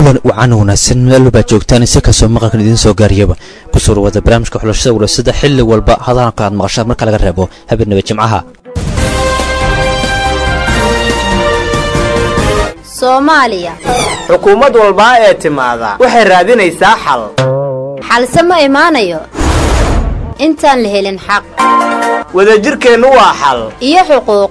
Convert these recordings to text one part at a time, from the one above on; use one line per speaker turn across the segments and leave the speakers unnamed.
kulan wacan wanaagsan meel walbaa joogtaan si kastoo maqalkan idiin soo gaariyaba kusoo dhawaada barnaamijka xulashada wulaasada xilli walba hadaanka aad maqashaan marka laga reebo habeenaba jimcaha
soomaaliya
xukuumad walbaa ee timaada waxay raadinaysaa xal
xalse ma imaanayo intaan la helin xaq
wadajirkeennu waa xal
iyo xuquuq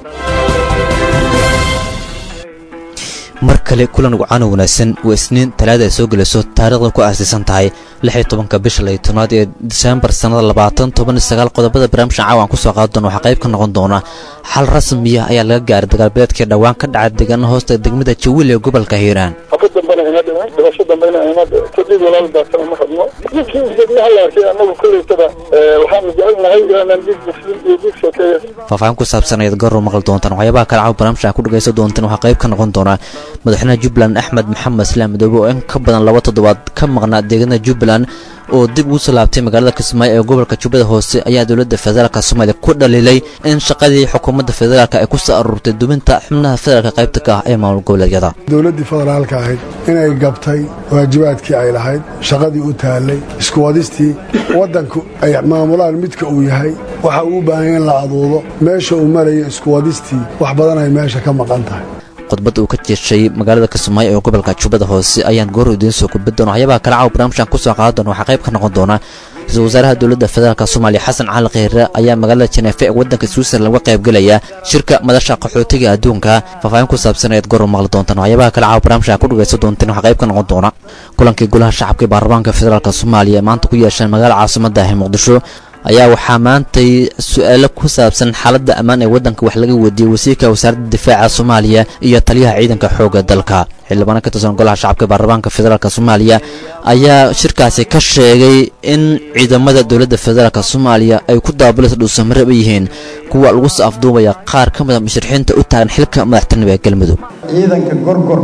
mar kale kulan wacano wanaagsan waa isniin talaada ay soo gelayso taariikhda ku aasaysan tahay lix iyo tobanka bisha lay tobnaad ee diseembar sannada labaatan toban iyo sagaal qodobada barnaamijka caawan ku soo qaadi doona waxaa qayb ka noqon doona xal rasmiya ayaa laga gaaray dagaalbeedkii dhowaan ka dhacay deegaana hoosta degmada jawiil ee gobolka hiiraan
haka dambena ina dhiman dhibasho dambena ina kadib walaal daasana ma rabno diidkii degmaha la arkay annagu kolleytada waxaanu jecelnahay inaan dhiig muslim iyo dhiig sokeeya
faahfaahin ku saabsan ayaad garow maqli doontaan waxyaabaha kale caaw barnaamijka ku dhagaysan doontaan waxaa qayb ka noqon doona madaxweynaha jubbaland axmed maxamed islaam madoobe oo in ka badan laba toddobaad ka maqnaa deegaanada jubbaland oo dib ugu soo laabtay magaalada kismaayo ee gobolka jubbada hoose ayaa dowladda federaalk soomaaliya ku dhaliilay in shaqadii xukuumadda federaalk ay ku soo aruurtay dubinta xubnaha federaalk qaybta ka ah ee maamul goboleedyada
dowladdii federaalka ahayd inay gabtay waajibaadkii ay lahayd shaqadii u taallay isku wadistii waddanku ay maamulaan midka uu yahay waxa uu u baahanya in la aduudo meesha uu marayo isku wadistii wax badan ay meesha ka maqan tahay
khudbad uu ka jeeshay magaalada kismaayo ee gobolka jubbada hoose ayaan goor idiin soo gudbin doona waxyaabaha kale caaw barnaamijkan ku soo qaada doona waxaa qayb ka noqon doona ra-iisul wasaaraha dowladda federaalk soomaaliya xasan cali kheyre ayaa magaalada jeneefe ee waddanka switzerland uga qaybgelaya shirka madasha qaxootiga adduunka faahfaahin ku saabsan ayaad goor maqli doontaan waxyaabaha kale caaw barnaamijkan ku dhagaysan doonteen waxaa qayb ka noqon doona kulankii golaha shacabka ee baarlamaanka federaalk soomaaliya maanta ku yeesheen magaalada caasimadda ah ee muqdisho ayaa waxaa maantay su-aalo ku saabsan xaaladda ammaan ee waddanka wax laga weydiiyey wasiirka wasaaradda difaaca soomaaliya iyo taliyaha ciidanka xoogga dalka xildhibaano ka tirsan golaha shacabka baarlamaanka federaalk soomaaliya ayaa shirkaasi ka sheegay in ciidamada dowladda federaalk soomaaliya ay ku daabulaysa dhuusamareeb ay yihiin kuwa lagu soo afduubaya qaar ka mida musharixiinta u taagan xilka madaxtinimo ee galmudug
ciidanka gorgor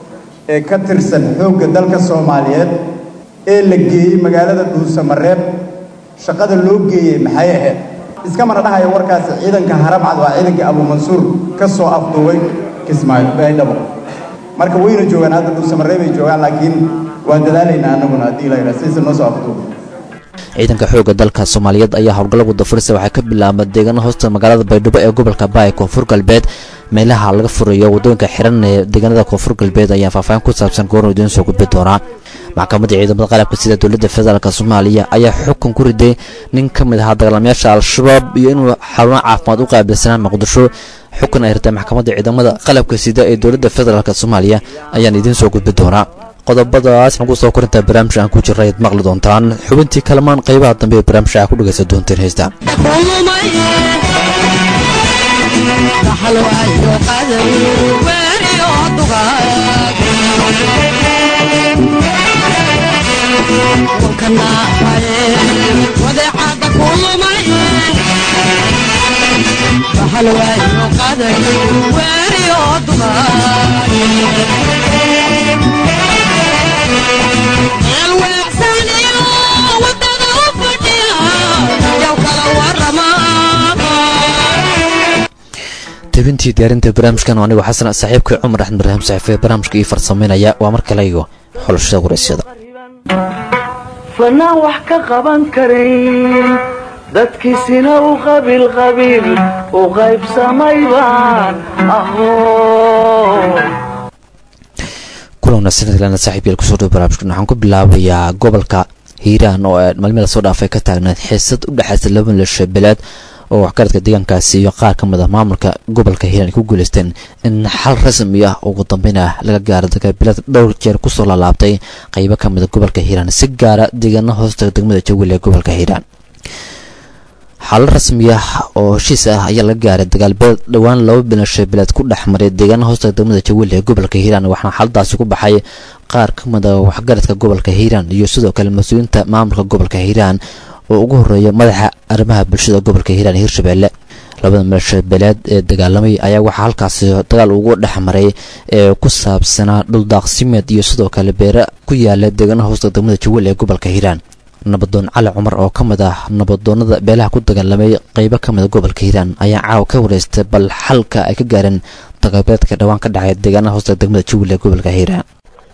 ee ka tirsan xoogga dalka soomaaliyeed ee la geeyey magaalada dhuusamareeb shaqada loo geeyey maxay ahayd iskamana dhahayo warkaasi ciidanka haramcad waa ciidankii abuumansuur ka soo afduubay kismaayo baydhabo marka wayna joogaan hadda dhuusamareeb ay joogaan laakiin waan dadaalaynaa annaguna haddii la yidhaha sidiisa noo soo afduubay
ciidanka xoogga dalka soomaaliyeed ayaa howlgalla wadafurisa waxay ka bilaabma deegaana hoosta magaalada baydhabo ee gobolka baay koonfur galbeed meelaha laga furayo waddooyinka xiran ee deegaanada koonfur galbeed ayaa faahfaahin ku saabsan goornu idiin soo gudbi doonaa maxkamadda ciidamada qalabka sida dowladda federaalk soomaaliya ayaa xukun ku riday nin ka mid ahaa dagaalamayaasha al-shabaab iyo inuu xarumo caafimaad u qaabilsanaa muqdisho xukun ay ritay maxkamadda ciidamada qalabka sida ee dowladda federaalk soomaaliya ayaan idiin soo gudbi doonaa qodobadaas nagu soo korintaa barnaamij aan ku jirra ayaad maqli doontaan xubintii kalamaan qaybaha dambe ee barnaamijka aa ku dhegaysan doonteen heesta tebintii diyaarinta barnaamijkan anigoo xasan saaxiibkii cumar axmed ibraahim saxiife barnaamijka ii farsamaynaya waa mar kale iyo xulashada waraysyada
fanaan wax ka qaban karin dadkiisina u qabiil qabiil u qaybsamay baan aho
kulana sanadkalena saaxiib yael kusoo dhow barnaamijkan waxaan ku bilaabayaa gobolka hiiraan oo maalmii lasoo dhaafay ka taagnayd xiisad u dhexaysa laba milasha beleed oo waxgaradka deegaankaasi iyo qaar ka mid a maamulka gobolka hiiraan ay ku guuleysteen in xal rasmi ah ugu dambeyn ah laga gaaro dagaalbilaad dhowr jeer kusoo laalaabtay qaybo ka mida gobolka hiiraan si gaara deegaana hoosta degmada jawiil ee gobolka hiiraan xalo rasmi ah oo heshiis ah ayaa laga gaaray dagaalbeed dhowaan laba bilasha bilaad ku dhex maray deegaana hoosta degmada jawiil ee gobolka hiiraan waxaana xaladaasi ku baxay qaar ka mid a waxgaradka gobolka hiiraan iyo sidoo kale mas-uuliyiinta maamulka gobolka hiiraan oo ugu horeeya madaxa arrimaha bulshada gobolka hiiraan iyo hirshabeelle labada milasha beeleed ee dagaalamay ayaa waxaa halkaasi dagaal ugu dhex maray ee ku saabsanaa dhuldaaqsimeed iyo sidoo kale beere ku yaala deegaanaha hoosta degmada jawiil ee gobolka hiiraan nabadoon cali cumar oo ka mid ah nabadoonada beelaha ku dagaalamay qeybo ka mida gobolka hiiraan ayaa caawa ka wareystay bal xalka ay ka gaareen dagaalbeedka dhowaan ka dhacay deegaanaha hoosta degmada jawiil ee gobolka hiiraan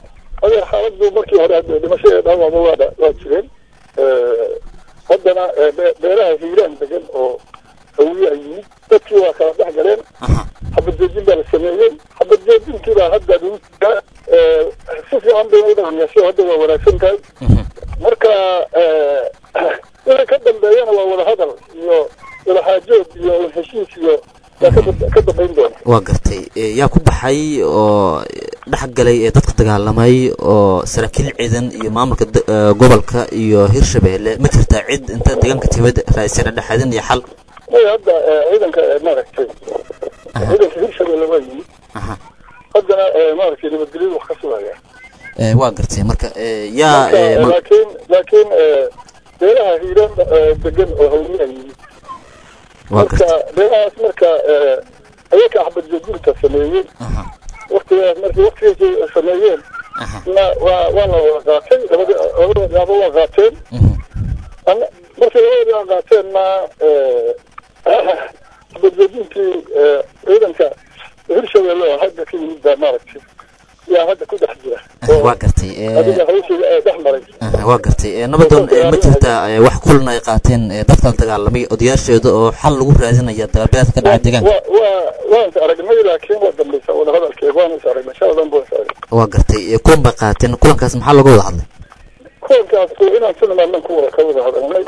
adeer xaaladdu markii hore hadda dhimasho ee dhaawacba waa dha- waa jireen haddana ee, be- beeraha hiiraan degan oo hawiye ay yimid dadkii waa kala dhex galeen
aha
xabad joojin baa la sameeyey xabad joojintii baa hadda lagu jiraa ee, si fiican bay u dhaqmayso hadda waa wanaagsan tahay
mhm.
marka ee, wixii ka dambeeyana waa wada hadal iyo wada xaajood iyo heshiis iyo yaa ka dam- ka dambayn doona
waa gartay Eh, yaa ku baxay oo dhex galay ee dadka dagaalamay oo saraakiil ciidan iyo maamulka de- eh, gobolka iyo hirshabeelle ma jirtaa cid inta deegaanka timid raasina dhexaadin iyo xal
way hadda ee, ciidanka ee, maaragtay ciidanka hirshabelle waa yimid
aha
haddana ee, maaragtay nabadgelyadu wax ka sugaya
Eh, waa gartay marka eh, yaa
marka
eh, ma-
laakiin laakiin ee, beeraha hiiraan ee, degan oo hawliyaa yimid
waa
marka
gartay
beerahaas marka ee, ayaka axbad joojinta sameeyey
aha
waktigaas markii waktigiisay sameeyeen
aha
na waa waa la wada qaatay labada labada dhinaacba waa qaateen
mhm.
Ana- markii labada dhinac qaateenna xabadjoojintii ciidanka hirshabelle oo hadda ka yimid baa maaragtay yaa hadda ku dhex jira
Eh, waa gartay Eh,
adiga hawshii ee dhex maray
aha, waa gartay Eh, nabadoon eh, ma jirtaa eh, wax kulan ay qaateen eh, dadka dagaalamay odayaasheeda oo xal lagu raadinaya dagaalbeeleedka ka dhacay deegaanka
waa waa waan is aragnay laakiin waa dambaysa wada hadalkeega waan is aragnay shaladan baan is aragnay
waa gartay Eh, kulan bay qaateen kulankaas maxaa looga wada hadlay
kulankaas inaan si nimaadnan ku wada ka wada hadalnay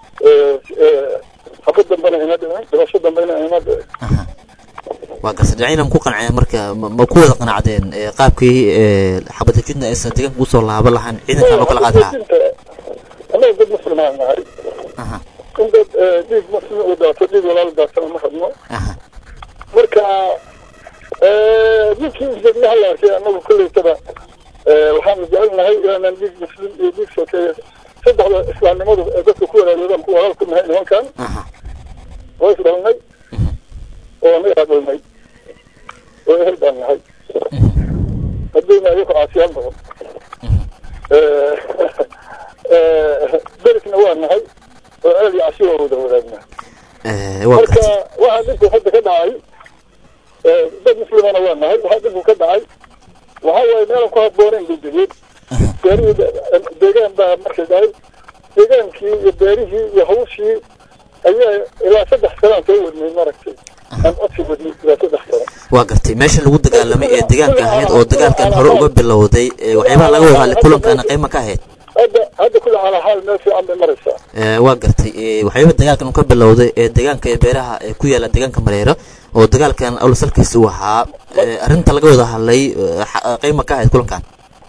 xabad dambena ina dhicin dhimasho dambena ina dhicin
aha waa gartay dhinacyna ma ku qanceen marka ma ma ku wada qanacdeen eh, qaabkii eh, xabadajidna aysan deegaanka kusoo laaban lahayn ciidankan oo kala qaadi lahaa
annaga dad muslimaan nahay
aha
in dad eh, dhiig muslim uu daato dhiig walaal daatana ma rabno
aha
marka eh, ninkii isdegnaha la arkay annagu kolleytaba eh, waxaanu jecelnahay inaanan dhiig muslim iyo dhiig sokeeye saddexda islaamnimadu ee dadka ku walaaloodan ku walaal ku nahay nimankan
aha
waa isdhalnay oo anagaa dhalnay oo ehel baan nahay haddayna ayaku caasiyaan badan berikna waa nahay oo ceel iyo cashi waa wada wadaagnaa
Eh, waa
marka
gartay
waxaa dhibku hadda ka dhacay eh, dad muslimana waa nahay waxaa dhibku ka dhacay waxaa waaye meelan ku habboonayn bay degeen beerihii de- deegaan baa markay dhahay deegaankii iyo beerihii iyo hawshii ayaa ilaa saddex sanaan soo wadnay maragtay aan codsi wadnay ilaa saddex sano
waa gartay meesha lagu dagaalamay ee deegaanka ahayd oo dagaalkan hore uga bilowday eh, waxyaabaha laga wada hadlay kulankaana qiimo ka ahayd
hadda hadda kula calaa xaal meel fiican bay maraysaa
Eh, waa gartay Eh, waxyaabaha dagaalkan uu ka bilowday ee deegaanka ee beeraha ee ku yaala deegaanka mareero oo dagaalkan awlasalkiisa uu ahaa eh, arrinta laga wada hadlay eh, xa- qiimo ka ahayd kulankan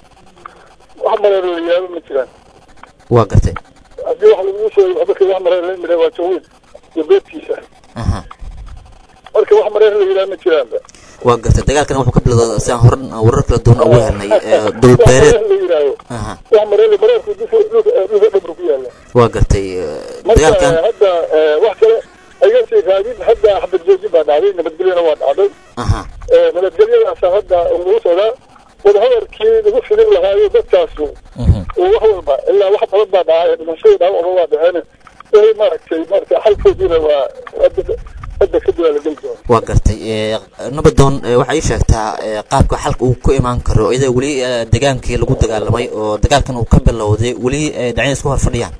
wax mareer la yaabo ma jiraan
waa gartay
haddii wax lagu sheegay waxba kii wax mareer la midha waa jawiid iyo beedkiisa
aha
marka wax mareer la yidhaha ma jiraanba
waa gartay dagaalkan wuxuu ka bilowday si aan hor warar kala duwan ugu helnay eh, dhul beereed
wax mareer la yidhaaho
aha
wax mareer mareerku dhulka dhulka dhulka dhabru ku yaala
waa gartay eh,
marka
dagaalkan
hadda eh, wax kale ayga sii raadin hadda xabad joojin baa dhacday nabadgelyana waa dhacday
aha
Eh, nabadgelyadaasa hadda lagu socdaa wadahadalkii lagu filin lahaayo dadkaasu
mhm.
oo wax walba ilaa wax badan baa dhacay dhimashadii dhaawacba waa dhaceen wixii maaragtay maaragtay xalkoodiina waa hadda hadda kadib waa la geli doona
waa gartay Eh, nabadoon eh, waxay ii sheegtaa eh, qaabka xalka uu ku imaan karo iyadoo weli eh, degaankii lagu dagaalamay oo dagaalkan uu ka bilowday weli eh, dhinacyada isku hor fadhiyaan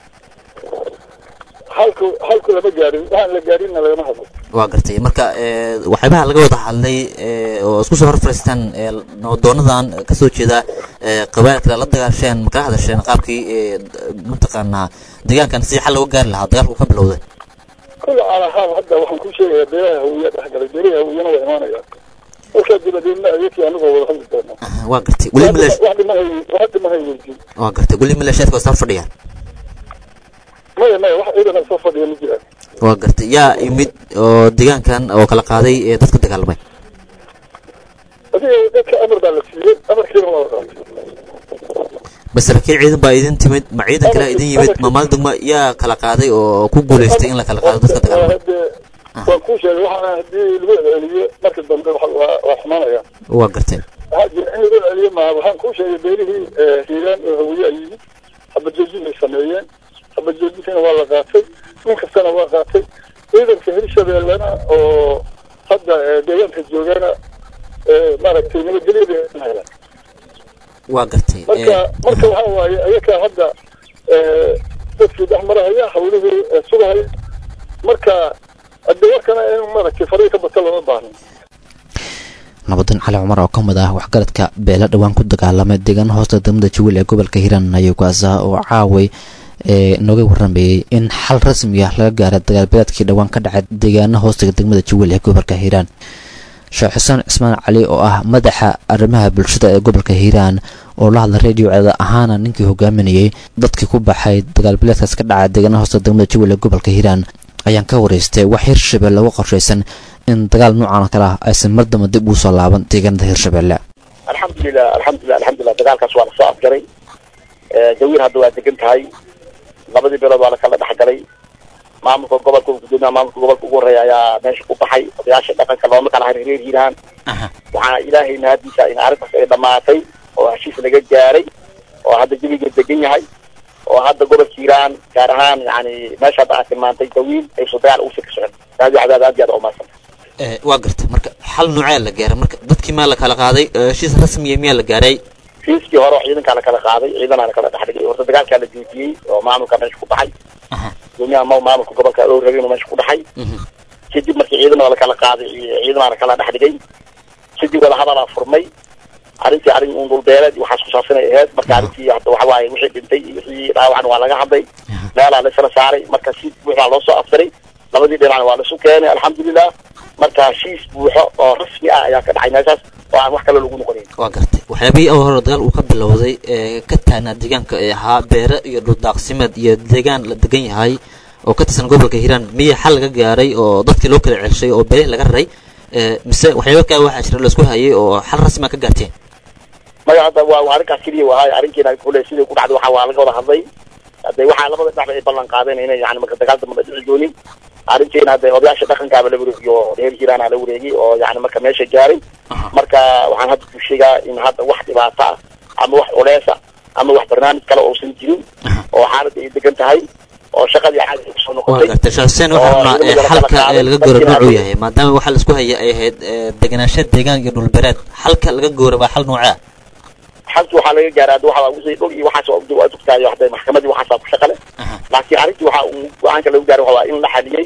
xalku xalku lama gaarin waxaan la gaarinna lagama hadlo
waa gartay marka eh, waxyaabaha laga wada hadlay eh, oo isku soo hor fadhiistaan eh, nabadoonadan kasoo jeeda eh, qabailka la dagaasheen ma kala hadasheen qaabkii eh, mataqaanaa deegaankan si xal looga gaari lahaa dagaalka uu ka bilowday
kulla calaa xaal hadda waxaan kuu sheegayaa beeraha hawiya dhex galay beeraha hawiyana waa imaanayaan markaa dibadeedna ayakii anigoo wada hadli doona
Aha, waa gartay weli milesh
wax dhimahay wax dhimahay weydiin
waa gartay weli mileesheedka waa soo fadhiyaan
maya maya wax ciidana soo fadhiya ma jiraan
waa gartay yaa imid oo deegaankan oo kala qaaday ee dadka dagaalamay
adiga dadka amar baa la siiyey amarkiina waa la qaatay
bas saraakiil ciidan baa idin timid ma ciidan kale idin yimid ma maal degma yaa kala qaaday oo ku guuleystay in la kala qaado dadka dagaalamay
hadde waan kuu sheegay waxaana haddii lagu celceliyo marka dambe waxa- waa waa xumaanaya
waa gartay
waxaa jira in lagu celiyo maaha waxaan kuu sheegay beerihii hiiraan oo hawiye ay yimid xabajoojin bay sameeyeen xabajoojinkiina waa la qaatay nin kastana waa qaatay ciidanka hirshabeellena oo hadda eh, deegaanka joogana eh, maaragtay nabadgelyada helaan
waa gartay
marka marka waxa waaye ayakaa hadda dadkii dhex marahaya hawlihii sugahaya marka hadde warkana in maaragtay farihi ka bata lama baahno
nabadan cali cumar oo ka mid ah waxgaradka beela dhowaan ku dagaalamay deegaana hoosta degmada jawiil ee gobolka hiiraan ayuu kaas ah oo caaway ee nooga waramayey in xal rasmi ah laga gaaray dagaalbeeleedkii dhowaan ka dhacay deegaana hoostaga degmada jawiil ee gobolka hiiraan sheekh xuseen cismaan cali oo ah madaxa arrimaha bulshada ee gobolka hiiraan oo la hadla radio ceeda ahaana ninkii hogaaminayey dadkii ku baxay dagaalbileedkaas ka dhacay deegaana hoosta degmada jawiil ee gobolka hiiraan ayaan ka wareystay wax hirshabelle uga qorshaysan in dagaal noocan oo kale ah aysan mar damba dib ugu soo laaban deegaanada hirshabelle
alxamdulilah alxamdulilah alxamdulilah dagaalkaas waa lasoo afjaray jawiil hadda waa degan tahay labadii beelood waa lakala dhexgalay maamulka gobolka gudoomiyaha maamulka gobolka ugu horeeya ayaa meesha ku baxay odayaasha dhaqanka looma kala harin reer hiiraan waxaana ilaahay mahadiisa in arrintaas ay dhamaatay oo heshiis laga gaaray oo hadda jawiga degan yahay oo hadda gobolka hiiraan gaar ahaan yani meesha hadda aad tilmaantay jawiil aysan dagaal ugu sii ka socon aad iyo aad aad iyo aad umaadsanta
waa gartay marka xal noocee la gaaray marka dadkii maa la kala qaaday heshiis rasmiya miyaa la gaaray
fiiskii hore oo ciidankaa lakala qaaday ciidanaa lakala dhexdhigay horta dagaalkaa la joojiyey oo maamulka meesha ku baxay gudoomiyaha ma maamulka gobolka oo rabay inuu meesha ku dhaxay kadib markii ciidana lakala qaaday ciidanaa lakala dhexdhigay kadib wada hadalaa furmay arrintii arrin un dhulbeeleed waxaas ku saabsanay ahayd marka arrintii hadda waxa waaye wixii dhintay iyo wixii dhaawacan waa laga hadlay meelaa laysla saaray marka si buuxaa loo soo afsaray labadii dhinacna waa laisu keenay alxamdulilah marka heshiis buuxo oo rasmi ah ayaa ka dhacay meeshaas oo aan wax kale lagu noqonayn
waa gartay waxyaabihii oo hore dagaal uu ka bilowday ee ka taagnaa deegaanka ee ahaa beere iyo dhuldaaqsimeed iyo deegaan la degan yahay oo ka tirsan gobolka hiiraan miya xal laga gaaray oo dadkii loo kala celshay oo beelihii laga raray mise waxyaaba kaa waxaa jira laisku hayay oo xal rasmi a ka gaarteen
maya hadda waa arrinkaas keliya wahay arrinkiina kule sidai ku dhacday waxa waa laga wada hadlay hade waxaa labada dhexba ay ballan qaadeen inay yani marka dagaal damba dhici doonin arrintiina hade odayaasha dhaqankaaba la wareegay oo reer hiiraana la wareegay oo yani marka meesha gaaray marka waxaan hadda ku sheegaa in hadda wax dhibaata ah ama wax culeesa ama wax barnaamij kale uusan jirin oo xaaladda ay degan tahay oo shaqadii caadi ay kusoo
waa
noqotay
gartay sheekh xuseen waxaa rabnaa ee xalka ee laga goora noocuu yahay maadaama waxa la isku haya ay ahayd ee, degenaansho deegaan iyo dhulbereed xalka laga goora waa xal noocee ah
xalki waxaa laga gaaray hadda waxa wixii dhul iyo waxaas waa waa dugtaayo hadda maxkamadii waxaasaa ku shaqale laakiin arrintii waxa uu go-aanka lagu gaaray waxa waa in la xaliyey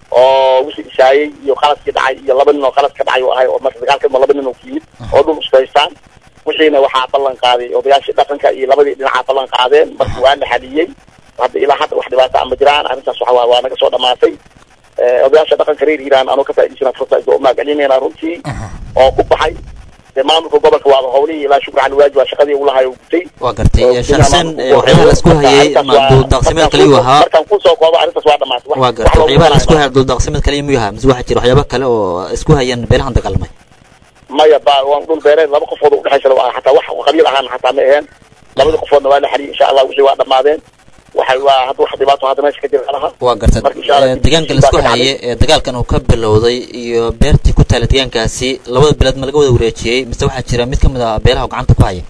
oo wixii isaayey iyo qaladkii dhacay iyo laba nin oo qalad ka dhacay oo ahay oo marka dagaalkama laba nin oo ku yimid oo dhul isku haystaan wixiina waxaa ballan qaaday odayaashii dhaqanka iyo labadii dhinacaa ballan qaadeen marka waa la xaliyey hadda ilaa hadda wax dhibaata ama jiraan arrintaas waxa waa waa naga soo dhamaatay Eh, odayaasha dhaqanka reer hiiraan anoo ka faa'idaysana fursa isoo umahadcelinayna runtii oo ku baxay dee maamulka gobolka waaba howlihii ilaa shukri cali waaji waa shaqadii uu lahaay oo gutay
waa gartay
oo
ee, sheekh xuseen
gudoomiyaha
ee, waxyaabaha la isku hayay
Arrintaas
ma
waa-
duuldaaqsimeed
markaan
kaliyu
kusoo-
ahaa
markaan kusoo koobo arrintaas waa dhamaatay Wax-
waa
wax
gartay
loogu
waxyaabaha la isku
talagalay.
haya duuldaaqsimeed kaliya miyuu ahaa mise waxaa jira waxyaaba kale oo isku hayaan beelahan dagaalamay
maya ba waan dhul beereed laba qofood oo udhexaysa waa xataa wax qabiil ahaan xataa ma aheen labada qofoodna waa la xaliyay insha allah wixii waa dhamaadeen waxay waa hadda wax dhibaato hadda meesha ka jira laha
waa gartay
Marka insha Allah
ee,
dib-
deegaanka la
dib
isku
baa ka
hayay ee dagaalkan uu ka bilowday iyo beertii ku taala deegaankaasi labada bilood ma laga wada wareejiyey mise waxaa jira mid ka mid ah beelaha oo gacanta ku haya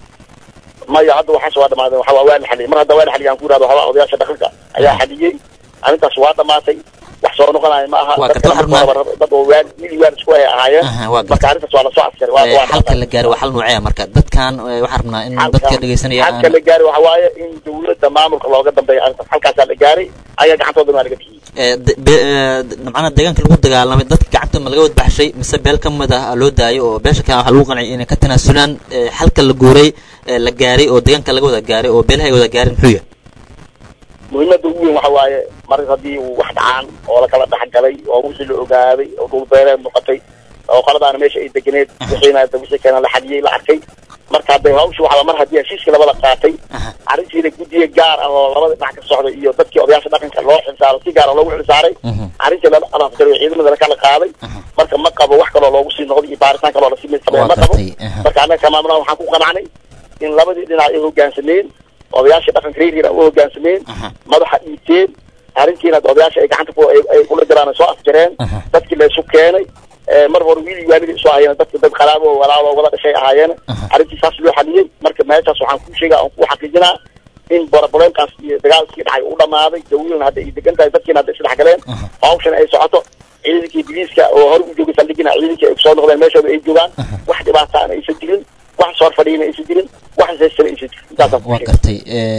maya hadda waxaas waa dhamaadeen waxa waa waa la xaliyay mar hadda waa la xaliyay aan ku yidhahdo waxaa odayaasha dhaqanka ayaa xaliyey arrintaas waa dhamaatay wax soo noqonayo ma aha
Waa
Dadka
gartay, waxaan
marka horeba dad oo waan mili waan isku hay ahaayeen
Aha, waa gartay.
marka arrintaas waa lasoo askaray waa
Ee,
waa
xalka
dhamaatay.
la gaaray waa xal noocee ah marka dadkan ee, waxaan rabnaa in
Xalka-
dadka dhegeysanaya
xalka
aan
la gaaray waxa waaye in dawladda maamulka looga dambeeyo arrintaas halkaasaa la gaaray ayaa gacantooda waa laga bixiyey
ee, de- be- ee, macnaha deegaanka lagu dagaalamay dadka gacanta ma laga wadbaxshay mise beel ka mid ah loo daayo oo beesha kale waxaa lagu qanciyay inay ka tanaasulaan ee, xalka la guuray ee, la gaaray oo deegaanka laga wada gaaray oo beelaha ay wada gaareen muxuu yahay
muhiimada ugu weyn waxa waaye mar haddii uu wax dhacaan oo lakala dhexgalay oo wixii la ogaaday oo dhul beereed noqotay oo qoladaana meesha ay deganeed wixiina hadda wixii keena la xaliyey la arkay marka hadda hawsha waxaa mar haddii heshiiskii labada qaatay arrintiina guddiga gaar ah oo labada dhinac ka socda iyo dadkii odayaasha dhaqanka loo xilsaaro si gaar ah loogu xilsaaray arrintii lala alaafgaray oo ciidamada lakala qaaday marka ma qabo wax kaloo loogu sii noqdo iyo baaritaan kaloo lasii mid sameeya
waa
ma qabo
gartay aha.
marka annaga kamaamulaha waxaan ku qanacnay in labadii dhinac ay hoggaansameen odayaasha dhaqanka reer hiiraan u hoggaansameen madaxa dhiibteen arrintiina hadda odayaasha ay gacanta ku ay ay kula jiraan ay soo afjareen
Aha.
dadkii la isu keenay ee mar hore wiil iyo waalidii isu hayeen dadka dad qalaabo oo walaalo wada dhashay ahaayeen arrintii saas loo xaliyey marka meeshaas waxaan kuu sheegaa oon kuu xaqiijinaa in boroboleemkaas iyo dagaalkii dhacay u dhamaaday dawiilna hadda ay degan tahay dadkiina hadda isdhex galeen hawshan ay socoto ciidankii biliiska oo hore u joogay saldhigina ciidankii ay kusoo noqdeen meeshooda ay joogaan wax dhibaataana aysan jirin wax soo fadhiyana aysan jirin wax haystana aysan jirin intaasaan ku
waa gartay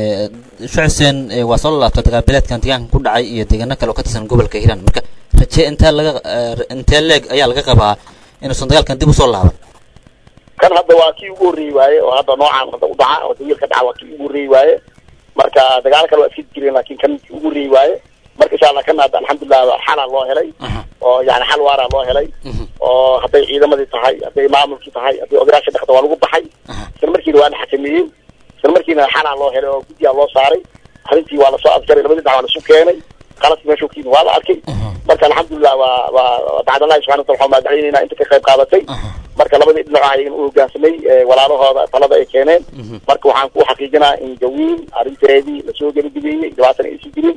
sheekh xuseen eh, waa soo laabta dagaalbileedkan deegaanka ku dhacay iyo deegaano kale oo ka tirsan gobolka hiiraan marka raje intee laga eh, intee leeg ayaa laga qabaa inuusan dagaalkan dib usoo laaban
kan hadda waa kii ugu horreeyi waaye oo hadda noocaan hadda u dhaca oo dawiil ka dhaca waa kii ugu horreeyi waaye marka dagaalo kale waa iska jireen laakiin kan kii ugu horreeyi waaye marka insha allah kana hadda alxamdulilah xalaa loo helay oo yani xal waaraa loo helay oo hadday ciidamadii tahay hadday maamulkii tahay hadday odayaasha dhaqda waa lagu baxay isla markiina waa la xakameeyey isla markiina xalaa loo helay oo guddiyaa loo saaray arrintii waa lasoo afjaray labadii dhac waa lasu keenay qaladkii meesha kiimi waa la arkay marka alxamdulilah waa waa bacdallahi subxana wataala waxaan mahadcelinayna inta ka qayb qaadatay marka labadii dhinac ayagan u hogaansamay ee walaalahooda talada ay keeneen marka waxaan ku xaqiijinaa in jawiin arrinteedii lasoo geligeliyey dhibaatana aysan jirin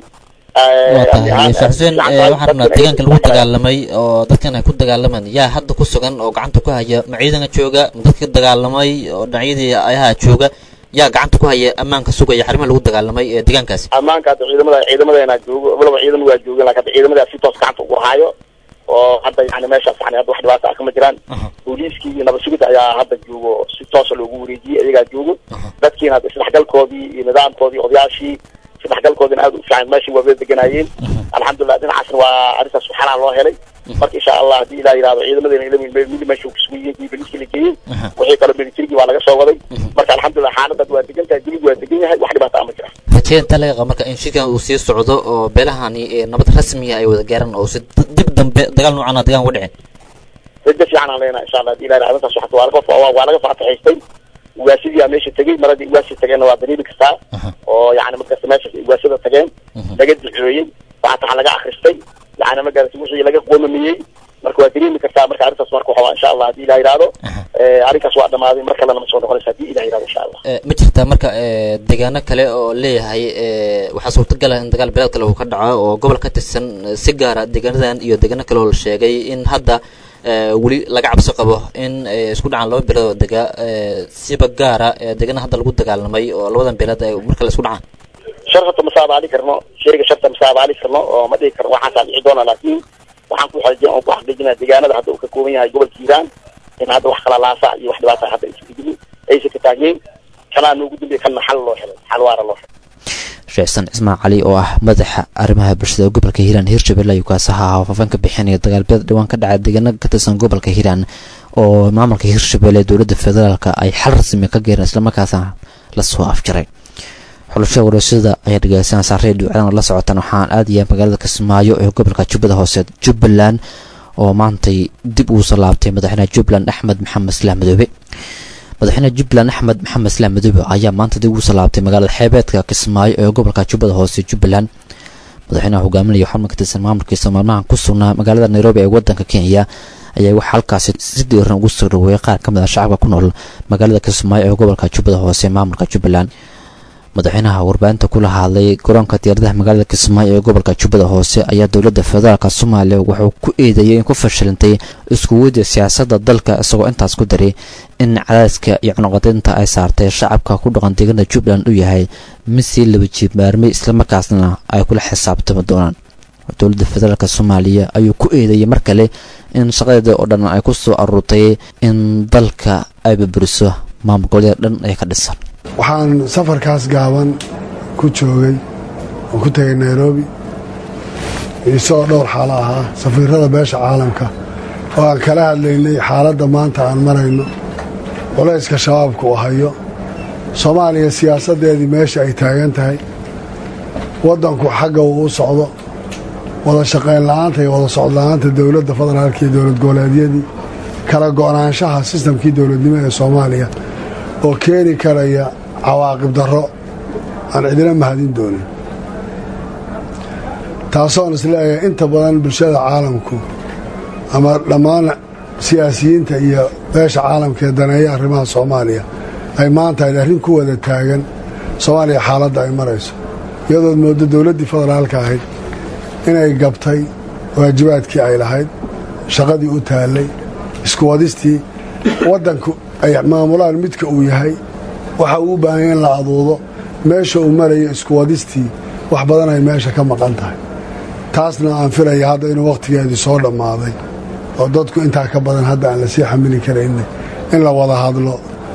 waa tahay sheekh xuseen eh, waxaan rabnaa deegaanka lagu dagaalamay oo dadkan ay ku dagaalamaan yaa hadda ku sugan oo gacanta ku haya ma ciidanka jooga ma dadka dagaalamay oo dhinacyadii ayaha jooga yaa gacanta ku haya ammaanka sugaya xarimaha lagu dagaalamay ee deegaankaasi
ammaanka hadda ciidamada ciidamadeena joogo walaba ciidan waa joogeen laakiin hadda ciidamada si toos gacanta ugu haayo oo hadda yani meeshaas yani hadda wax dhibaato ah kama jiraan booliiskii iyo nabad sugidda ayaa hadda joogo si toosa loogu wareejiyey iyagaa joogo dadkiina hadda isdhexgalkoodii iyo nidaamkoodii odayaashii isdhexgalkoodina aad u fiican meeshii waa wada deganaayeen alxamdulilah dhinacaasna waa arrintaas xalaa loo helay marka insha allah haddii ilaa yidhahdo ciidamadeena ila mili meesha kusugu yihiin kuwii boliiskii la geeyey wixii kaloo militarigii waa laga soo waday marka alxamdulilah xaaladad waa degan tahay diligu waa degan yahay wax dhibaata ama jira
raje intaa laga qaba marka in shirkan uu sii socdo oo beelahani ee nabad rasmiya ay wada gaaraan oo si dib dambe dagaal noocan ah deegaan uga dhicin
rajo fiican aan leenahay insha allah haddii ilaa yidhahdo arrintaas waxaa waa laga waa waa laga faataxaystay ugaasidiyaa meesha tegey maradii ugaasi tageenna waa dareemi kartaa oo yani markasta meesha ugaasada tageen laga duceeyey waxaa laga akhristay yani magarata wixii laga qoomamiyey marka waa dareemi kartaa marka arrintaas marka waxaa insha allah haddii ilaa yidhahdo arrinkaas waa dhamaaday mar kalena ma soo noqonaysa haddii ilaa yidhahdo insha allah
Eh, ma jirtaa marka eh, deegaano kale oo leeyahay eh, waxaa suurtagala in dagaal bilaad kale uu ka dhaco oo gobol ka tirsan eh, si gaara deegaanadan iyo deegaano kale oo la sheegay in hadda eh, weli laga cabsi qabo in eh, isku dhacaan laba beelood oo dega eh, siba gaara eh, deegaana hadda lagu dagaalamay oo labadan beelood ay mar kale isku dhacaan
sharfata ma saabaali karno sheega sharta ma saabaali karno oo ma dhihi karno waxaasaa dhici doona laakiin waxaan ku xaqiijin oo ku xaqiijinaa deegaanada hadda uu ka kooban yahay gobolka hiiraan in hadda wax kala laasa iyo wax dhibaata hadda aysan gudbin aysan ka taagneyn kanaa noogu dambeeya kanna xal loo helay xal waara loo helay
sheekh xasan cismaan cali oo ah madaxa arrimaha bulshada ee gobolka hiiraan hirshabelle ayuu kaasi ahaa faafaan ka bixinaya dagaalbeed dhawaan ka dhacay deegaano ka tirsan gobolka hiiraan oo maamulka hirshabelle ee dowladda federaalka ay xal rasmi ka geereen islamarkaasna lasoo afjaray xulashada wareysyada ayaa dhegeysanaysaa redio caadan la socotaan waxaan aadayaa magaalada kismaayo ee gobolka jubbada hoose jubbaland oo maantay dib uusoo laabtay madaxweynaha jubbaland axmed maxamed islaam madoobe madaxweynaha jubbaland axmed maxamed islaam madoobe ayaa maanta dib uusoo laabtay magaalada xeebeedka kismaayo ee gobolka jubbada hoose jubbaland madaxweynaha hogaaminaya xubno ka tirsan maamulkiisa maalmahan ku sugnaa magaalada nairobi ee wadanka kenya ayaa waxaa halkaasi si diiran ugu soo dhaweeyay qaar ka mid ah shacabka ku nool magaalada kismaayo ee gobolka jubbada hoose ee maamulka jubbaland madaxweynaha warbaahinta kula hadlay garoonka diyaaradaha magaalada kismaayo ee gobolka jubbada hoose ayaa dowladda federaalk soomaaliya wuxuu ku eedeeyey in ku fashilantay iskuwadda siyaasadda dalka isagoo intaas ku daray in cadaadska iyo cunuqadinta ay saartay shacabka ku dhaqan deegaanada jubbaland uu yahay mid sii laba jiibmaarmay islamarkaasna ay kula xisaabtami doonaan dowladda federaalk soomaaliya ayuu ku eedeeyey mar kale in shaqadeeda oo dhan ay ku soo aruurtay in dalka ay burburiso maamul goboleeda dhan ee ka dhisan
waxaan safarkaas gaaban ku joogay oo ku tegay nairobi isagoo dhowr xaalo ahaa safiirada beesha caalamka oo aan kala hadlaynay xaaladda maanta aan marayno culayska shabaabka uu hayo soomaaliya siyaasaddeedii meesha ay taagan tahay waddanku xagga uu u socdo wada shaqayn la'aanta iyo wada socodla'aanta dowladda federaalka iyo dowlad goboleedyadii kala go'naanshaha sistamkii dowladnimo ee soomaaliya oo keeni karaya cawaaqib darro aan cidina mahadin doonin taasoon isleeyahay inta badan bulshada caalamku ama dhammaan siyaasiyiinta iyo beesha caalamka ee daneeya arrimaha soomaaliya ay maanta ayd arrin ku wada taagan soomaaliya xaaladda ay marayso iyadood mooddo dowladdii federaalka ahayd inay gabtay waajibaadkii ay lahayd shaqadii u taallay isku wadistii waddanku ay maamulaan midka uu yahay waxa uu u baahanya in la aduudo meesha uu marayo isku wadistii wax badan ay meesha ka maqan tahay taasna aan filaya hadda inuu wakhtigeedii soo dhammaaday oo dadku intaa ka badan hadda aan la sii xamili karayna in la wada hadlo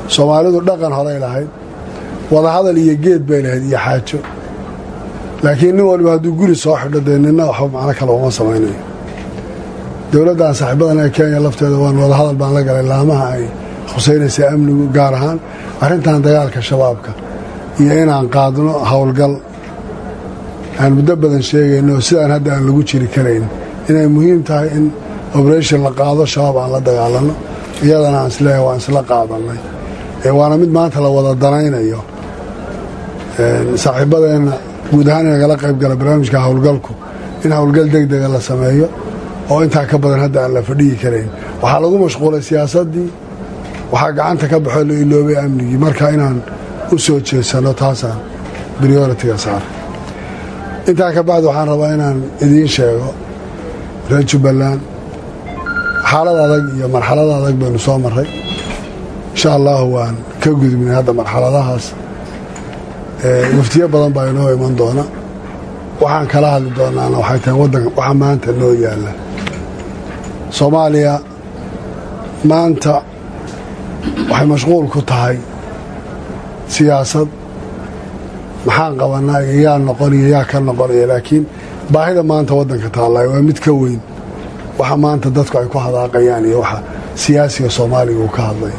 soomaalidu dhaqan horay lahayd wadahadal iyo geed bay lahayd iyo xaajo laakiin nin waliba hadduu guri soo xidho dee nina waxba macno kale uma samaynayo dowladdan saaxiibadan ee kenya lafteeda waan wadahadal baan la galay laamaha ay khusaynaysa amnigu gaar ahaan arrintan dagaalka shabaabka iyo inaan qaadno howlgal aan muddo badan sheegayno oo sidaan hadda aan lagu jiri karayn inay muhiim tahay in oberation la qaado shabaab aan la dagaalanno iyadana aan isleeyahay waan isla qaadannay waana mid maanta la wada danaynayo saaxiibadeenna guud ahaan inagala qayb gala barnaamijka howlgalku in howlgal degdega la sameeyo oo intaa ka badan hadda aan la fadhiyi karayn waxaa lagu mashquulay siyaasaddii waxaa gacanta ka baxoo la iloobay amnigii marka inaan u soo jeedsano taasaan brioritiga saara intaa ka bacdi waxaan rabaa inaan idiin sheego reer jubbaland xaalad adag iyo marxalad adag baynu soo marray insha allahu waan ka gudubnay hadda marxaladahaas waftiyo badan baa inoo iman doona waxaan kala hadli doonaana waxay tahay waddanka waxa maanta noo yaalla soomaaliya maanta waxay mashquul ku tahay siyaasad maxaan qabanaa iyo yaa noqoniyo yaa ka noqonaya laakiin baahida maanta waddanka taallay waa mid ka weyn waxa maanta dadku ay ku hadaaqayaan iyo waxa siyaasiga soomaaliga uu ka hadlay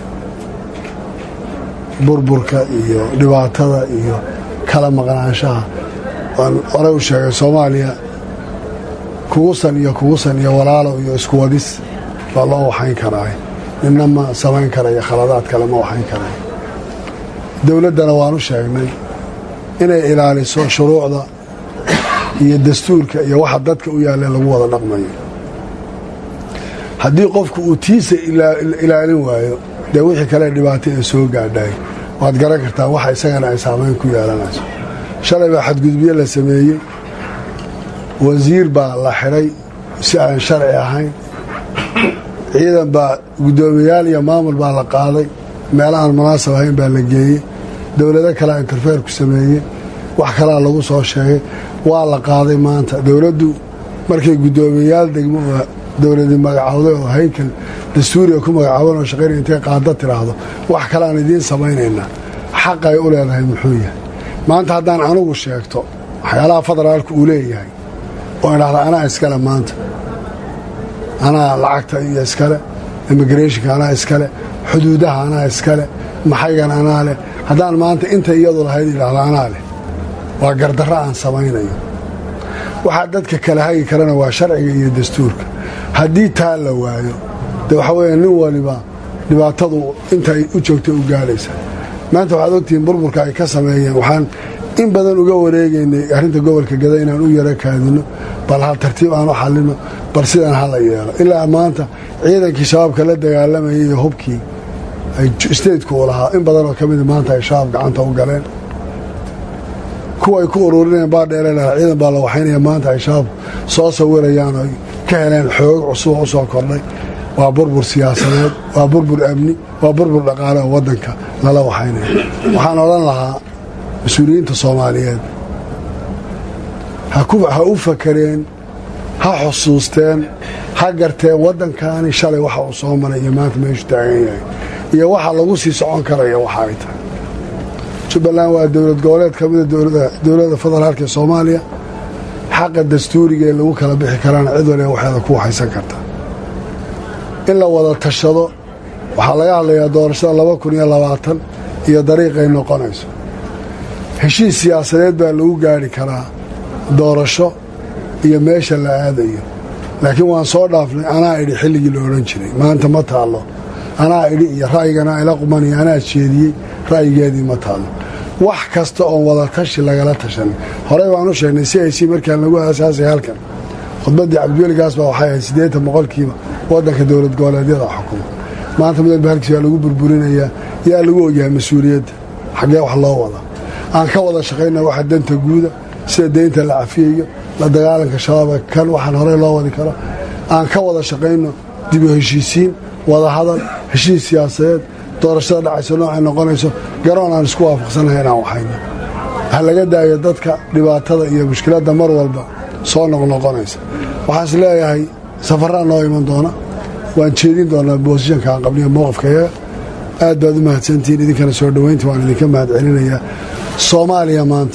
burburka iyo dhibaatada iyo kala maqnaanshaha waan horey u sheegay soomaaliya kugusan iyo kugusan iyo walaalow iyo iskuwadis baa loo waxayn karaa ninna ma samayn karayo khaladaad kale ma waxayn karayo dowladdana waan u sheegnay inay ilaaliso shuruucda iyo dastuurka iyo waxa dadka u yaalla lagu wada dhaqmayo haddii qofku uu tiisa ilaalin waayo dee wixii kale dhibaato ee soo gaadhay waad garan kartaa waxa isagana ay saamayn ku yeelanayso shalay baa xadgudubyo la sameeyey wasiir baa la xidhay si aan sharci ahayn ciidan baa guddoomiyaal iyo maamul baa la qaaday meelahaan munaasab ahayn baa la geeyey dowlado kalea interfeer ku sameeyey wax kalaa lagu soo sheegay waa la qaaday maanta dowladdu markay guddoomiyayaal degmo oo dowladi magacawday oo haykal dastuuriga ku magacaaban oo shaqayn intay qaada tiraahdo wax kale aan idiin samaynaynaa xaq ay u leedahay muxuu yahay maanta haddaan anugu sheegto waxyaalaha federaalku uu leeyahay oo idhahda anaa iskale maanta anaa lacagta iyo iskale immigrationka anaa iskale xuduudaha anaa iskale maxaygan anaa leh haddaan maanta inta iyadu lahayd idhahda anaa leh waa gardarro aan samaynayo waxaa dadka kala hagi karana waa sharciga iyo dastuurka haddii taa la waayo de waxa weeye nin waliba dhibaatadu intay u joogtay u gaadhaysa maanta waxaad ogtihiin burburka ay ka sameeyeen waxaan in badan uga wareegaynay arrinta gobolka gada inaan u yaro kaadino bal hal tartiib aan u xallino bal sidan hala yeelo ilaa maanta ciidankii shabaabka la dagaalamayay iyo hubkii ay stateku u lahaa in badanoo ka mida maanta ay shabaab gacanta u galeen kuwa ay ku ururinayeen baadheere lahaa ciidan baa la waxaynaya maanta ay shabaab soo sawirayaan oo ka heleen xoog cusub oo u soo kordhay waa burbur siyaasadeed waa burbur amni waa burbur dhaqaale oo waddanka lala waxaynaya waxaan odhan lahaa mas-uuliyiinta soomaaliyeed ha u fakareen ha xusuusteen ha garteen waddankaani shalay waxa uu soo maray iyo maanta meeshu taagan yahay iyo waxa lagu sii socon karaya waxa ay tahay jubbaland waa dowlad goboleed ka mida dowladda federaalka ee soomaaliya xaqa dastuuriga ee lagu kala bixi karaana cid waliba waxeeda ku waxaysan karta in la wada tashado waxaa laga hadlayaa doorashada laba kun iyo labaatan iyo dariiqay noqonayso heshiis siyaasadeed baa lagu gaadhi karaa doorasho iyo meesha la aadayo laakiin waan soo dhaafnay anaa idhi xilligii la odhan jiray maanta ma taallo anaa idhi iyo ra'yigana ila qumaniyo anaa jeediyey ra'yigeedii ma taallo wax kasta oon wada tashi lagala tashanay horey baan u sheegnay si ay si markaan lagu aasaasay halkan khudbaddii cabdiweligaas baa waxay ahayd siddeetan boqolkiiba waddanka dowlad goboleedyada xukuma maanta midalba halkiis waa lagu burburinayaa yaa lagu ogyahay mas-uuliyadda xaggee wax loo wada aan ka wada shaqayna waxa danta guuda sida deynta la cafiyayo la dagaalanka shabaaba kan waxaan horey loo wadi karo aan ka wada shaqayno dib u heshiisiin wada hadal heshiis siyaasadeed doorashada dhacayso noocay noqonayso garoon aan isku waafaqsanahay inaan waxayno ha laga daayo dadka dhibaatada iyo mushkiladda mar walba soo noqnoqonaysa waxaan is leeyahay safarraa noo iman doona waan jeedin doonaa boosishanka aan qabliya mowqifkayaga aad baad u mahadsantihiin idinkana soo dhoweynta waan idinka mahad celinayaa soomaaliya maanta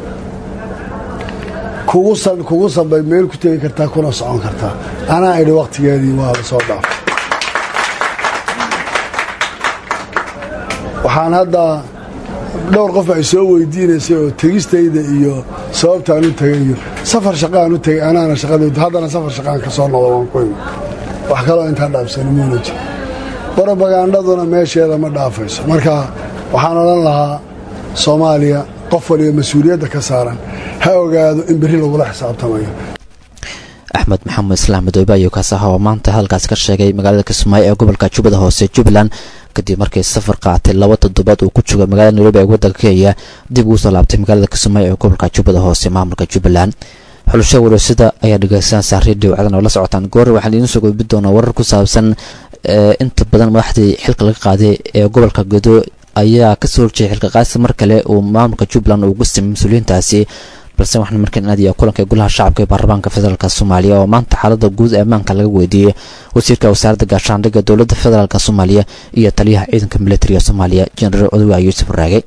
kugu sanbay meel ku tegi kartaa kuna socon kartaa anaa idhi wakhtigeedii waaba soo dhaaf waxaan hadda dhowr qof ay soo weydiinaysay oo tegistayda iyo sababtaan u tegay iyo safar shaqaan u tegay anaana shaqadaydu haddana safar shaqaan ka soo noqdo waan ku imi wax kaloo intaa dhaafsani muuna jiro brobagandaduna meesheeda ma dhaafayso marka waxaan odhan lahaa soomaaliya qof waliba mas-uuliyadda ka saaran ha ogaado in berri lagula xisaabtamayo
axmed maxamed islaam madoobe ayuu kaas ahaa oo maanta hadalkaasi ka sheegay magaalada kismaayo ee gobolka jubbada hoose jubbaland kadib markii safar qaatay laba toddobaad uu ku jooga magaalada nairobi ee waddanka kenya dib ugu soo laabtay magaalada kismaayo ee gobolka jubbada hoose maamulka jubbaland xulusha wareysada ayaa dhegeysanaysaa redio cadan oo la socotaan goor waxaan idiin soo gudbi doonaa warar ku saabsan inta badan madaxdii xilka laga qaaday ee gobolka godo ayaa kasoo horjeeyay xilka qaadsi mar kale uu maamulka jubbaland ugu simay mas-uuliyiintaasi balse waxaan markaan aadaya kulanka golaha shacabka ee baarlamaanka federaalk soomaaliya oo maanta xaalada guud ee ammaanka laga weydiiyey wasiirka wasaaradda gaashaandhigga dowladda federaalk soomaaliya iyo taliyaha ciidanka militariga soomaaliya jenaraal odowa yuusuf raage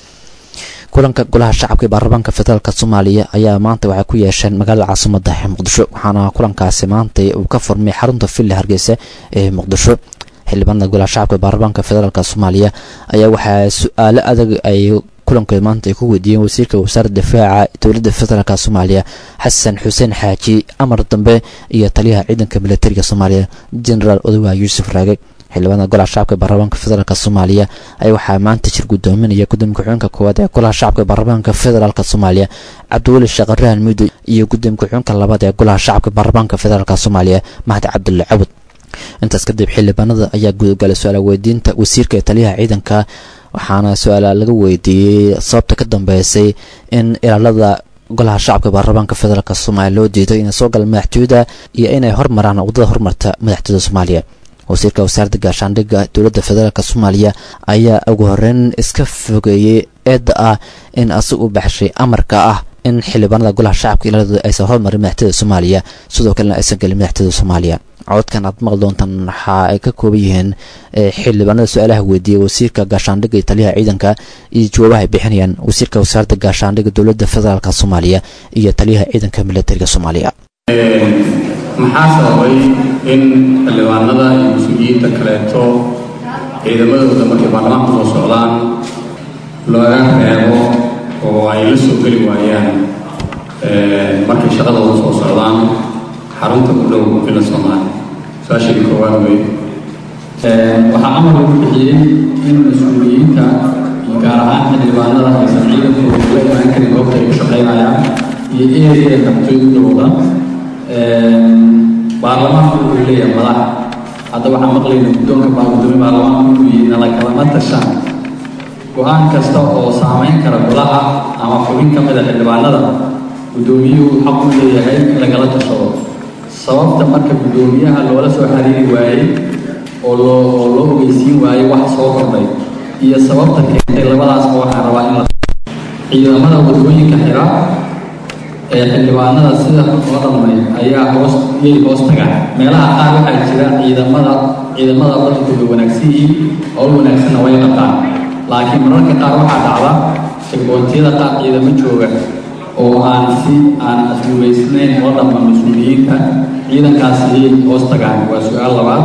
kulanka golaha shacabka ee baarlamaanka federaalk soomaaliya ayaa maanta waxay ku yeesheen magaalada caasimada ee muqdisho waxaana kulankaasi maanta uu ka furmay xarunta villa hargeysa ee muqdisho xildhibaanada golaha shacabka ee baarlamaanka federaalk soomaaliya ayaa waxaa su-aalo adag ay kulankeed maanta ay ku weydiiyeen wasiirka wasaaradda difaaca dowladda federaalk soomaaliya xasan xuseen xaaji amar dambe iyo taliyaha ciidanka militariga soomaaliya genaraal odowa yuusuf raage xildhibaanada golaha shacabka ee baarlamaanka federaalk soomaaliya ayaa waxaa maanta jir gudoominaya gudoomiye ku-xigeenka koowaad ee golaha shacabka ee baarlamaanka federaalk soomaaliya cabdiweli shaqarahan muddo iyo gudoomiye ku-xigeenka labaad ee golaha shacabka baarlamaanka federaalk soomaaliya mahdi cabdulle cabud intaas kadib xildhibaanada ayaa gudagalay su-aala weydiinta wasiirka ee taliyaha ciidanka waxaana su-aala laga weydiiyey sababta ka dambeysay in ilaalada golaha shacabka baarlamaanka federaalk soomaaliya loo diiday inay soo galaan madaxtooyada iyo inay hormaraan wadada hormarta madaxtooyada soomaaliya wasiirka wasaaradda gaashaandhigga dowladda federaalk soomaaliya ayaa ugu horeyn iska fogeeyey eedda ah in asig u baxshay amarka ah in xildhibaanada golaha shacabka ilaaladooda aysan hormarin madaxtooyada soomaaliya sidoo kalena aysan gelin madaxtooyada soomaaliya codkan aad maqli doontaan waxa ay ka kooban yihiin xildhibaanada su-aalaha weydiiyey wasiirka gaashaandhigga iyo taliyaha ciidanka iyo jawaabaha ay bixinayaan wasiirka wasaaradda gaashaandhigga dowladda federaalk soomaaliya iyo taliyaha ciidanka militariga soomaaliya
maxaa sababay in xildhibaanada iyo mas-uuliyiinta kaleeto ciidamadooda markay baarlamaanka soo socdaan looga reebo oo ay la soo geli waayaan markay shaqadooda soo socdaan xarunta ku dhow ila soomaaliya su-aashadii koowaad wey
waxaa amar lagu bixiyey in mas-uuliyiinta iyo gaar ahaan xildhibaanada aysan ciidankooda kula imaan karin goobta ay ku shaqaynayaan iyo ereya kabtoy u dhowda baarlamaanku wuxuu leeyahay madax hadda waxaan maqlayna guddoonka baa gudoomiye baarlamaanku inuu yihi nala kalama tashaan go-aan kasta oo saamayn kara golaha ama xubin ka mida xildhibaanada guddoomiyuhu xaq u leeyahay in lagala tashado sababta marka guddoomiyaha loola soo xiriiri waayey oo loo oo loo ogeysiin waayey wax soo kordhay iyo sababta keentay labadaasba waxaan rabaa in la ciidamada wadooyinka xira ee xildhibaanada sida loo dhalmay ayaa hoos yay hoos tagaan meelaha qaar waxaa jira ciidamada ciidamada badankooda wanaagsan yihiin howl wanaagsanna way qabtaan laakiin mararka qaar waxaa dhacda shirkoontiyada qaar ciidamo jooga oo aan si aan asluubaysnayn oo dhamma mas-uuliyiinta ciidankaas ayay hoos tagaan waa su-aal labaad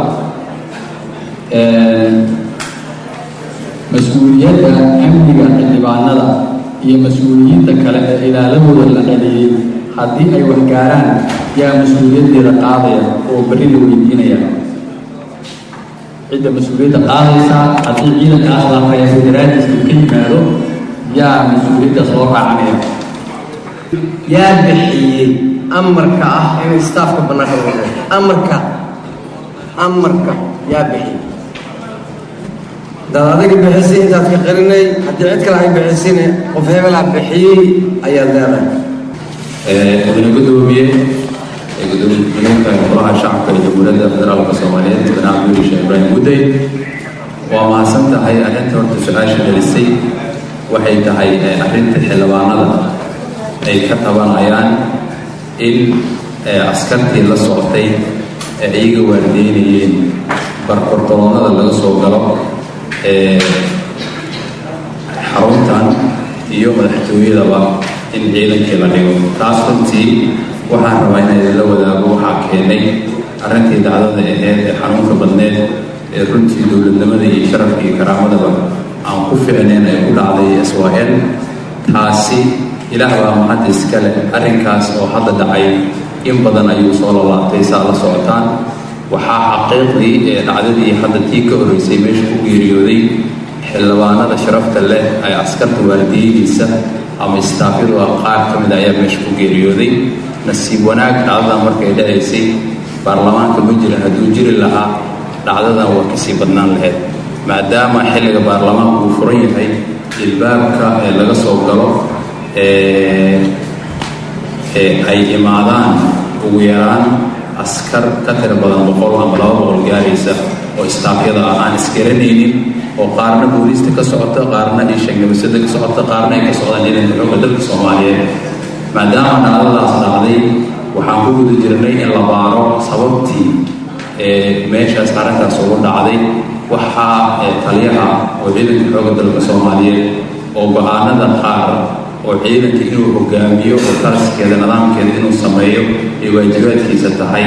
mas-uuliyadda amniga xildhibaanada iyo mas-uuliyiinta kale ee ilaaladooda la celiyey haddii ay waxgaaraan yaa mas-uuliyaddeeda qaadaya oo berri la weydiinaya cidda mas-uuliyadda qaadaysa haddii ciidankaas la reebo daraadiisa uu ka yimaado yaa mas-uuliyaddaas loo raacanaya
yaa bixiyey amarka ah in staafka bannaanka lagu dhao amarka amarka yaa bixiyey dad adiga bixisay intaad ka qarinay haddii cid kale ay bixisayna qof hebelaa bixiyey ayaad leedahay
mudane gudoomiye ee gudoomiye ku-xigeenka golaha shacabka ee jamhuuriyadda federaalka soomaaliyeed mudane cabduli sheekh ibraahim gudey waa mahadsan tahay arrinta horta su-aasha gelisay waxay tahay arrinta xildhibaanada ay ka tabanayaan in askartii la socotay ee iyaga waardeynayeen barbartoloonada laga soo galo
xaruntan iyo madaxtooyadaba in ciidankii la dhigo taas runtii waxaan rabaa inaan idinla wadaago waxaa keenay arrintii dacdada aheyd ee xanuunka badneed ee runtii dowladnimada iyo sharafka iyo karaamadaba aan ku ficnayn ay ku dhacday swal taasi ilaah baa mahad iska leh arrinkaas oo hadda dhacay in badan ayuu soo labaatay saa la socotaan waxaa xaqiiqdii ee dhacdadii hadda tii ka horreysay meesha ku geeriyooday xildhibaanada sharafta leh ee askarta waalidiyidiisa ama istaafyadu ah qaar ka mid ayaa meesha ku geeriyooday nasiib wanaag dhacdadan markay dhacaysay baarlamaanka ma jirin hadduu jiri lahaa dhacdadan waa kasii badnaan lahayd maadaama xilliga baarlamaanku uu furan yahay ilbaabka ee laga soo galo ee ay imaadaan ugu yaraan askar ka tira badan boqol ama laba boqol gaaraysa oo istaafyada ah aan isgaranaynin oo qaarna booliista ka socota qaarna ishangamasada ka socota qaarna ay ka socdaan ciidanka xooga dalka soomaaliyeed maadaama dhacdadaas dhacday waxaan ku guda jirnay in la baaro sababtii ee meeshaas arrintaas ugu dhacday waxaa taliyaha oo ciidanka xooga dalka soomaaliyeed oo go-aanada qaar oo ciidanka inuu hogaamiyo oo taaskeeda nidaamkeeda inuu sameeyo ay waajibaadkiisa tahay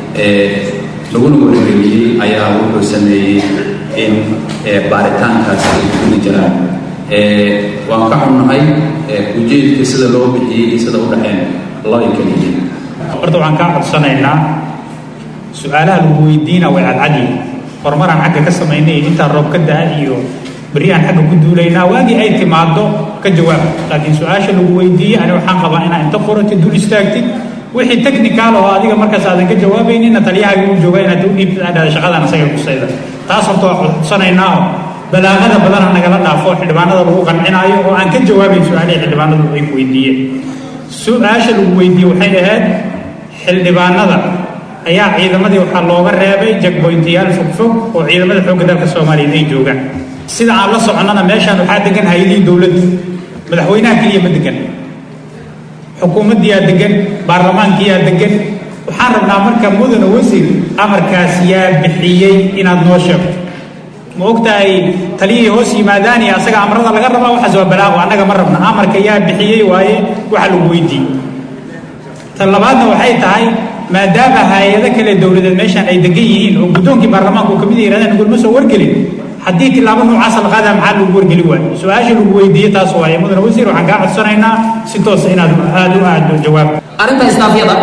laguna wargeliyey ayaa wuxuu sameeyey in baaritaankaasi ay kuli jiraan waan ka xunnahay ujeedka sida loo bixiyey iyo sida u dhexeen loo ay kala yihiin
horta waxaan kaa codsanaynaa su-aalaha lagu weydiina way cadcadi horumaraan xagga ka samaynay intaan roob ka daa iyo beryahan xagga ku duulaynaa waagii ay timaado ka jawaab laakiin su-aasha lagu weydiiyey ani waxaan qabaa inaa inta qoratid dul istaagtid wixii technical oo adiga markaas aadan ka jawaabaynina taliyahaaga uu jooga inaad u dhiibtid adhada shaqadan asaga kusayda taas horta waa codsanaynaa oo balaaqada badana nagala dhaafo xildhibaanada lagu qancinaayo oo aan ka jawaabayn su-aalihii xildhibaanadu ay ku weydiiyeen su-aasha lagu weydiiyey waxay ahayd xildhibaanada ayaa ciidamadii waxaa looga reebay jagboyntayaal fogfog oo ciidamada xoogga dalka soomaaliyeed ay joogaan sida aan la soconnana meeshaan waxaa degan hay-adihii dowladda madaxweynaha keliya ma degan xukuumaddiyaa degan baarlamaankiyaa degan waxaan rabnaa marka mudana wasiir amarkaas yaa bixiyey inaad noo sheegto ma ogtahay taliyihii hoos yimaadaan iyo asaga amrada laga rabaa waxaas waa balaaqo annaga ma rabna amarka yaa bixiyey waaye waxa lagu weydiiyey tan labaadna waxay tahay maadaama hay-ado kale dowladeed meeshaan ay degan yihiin oo guddoonkii baarlamaanka uu kamid yirahdeen nagulma soo wargelin haddii tilaabo noocaasa la qaadaa maxaa lagu wargeli waayo su-aasha lagu weydiiyey taas waaye mudane wasiir waxaan kaa codsanaynaa si toosa inaad aada u aado jawaab
arrinta istaafyada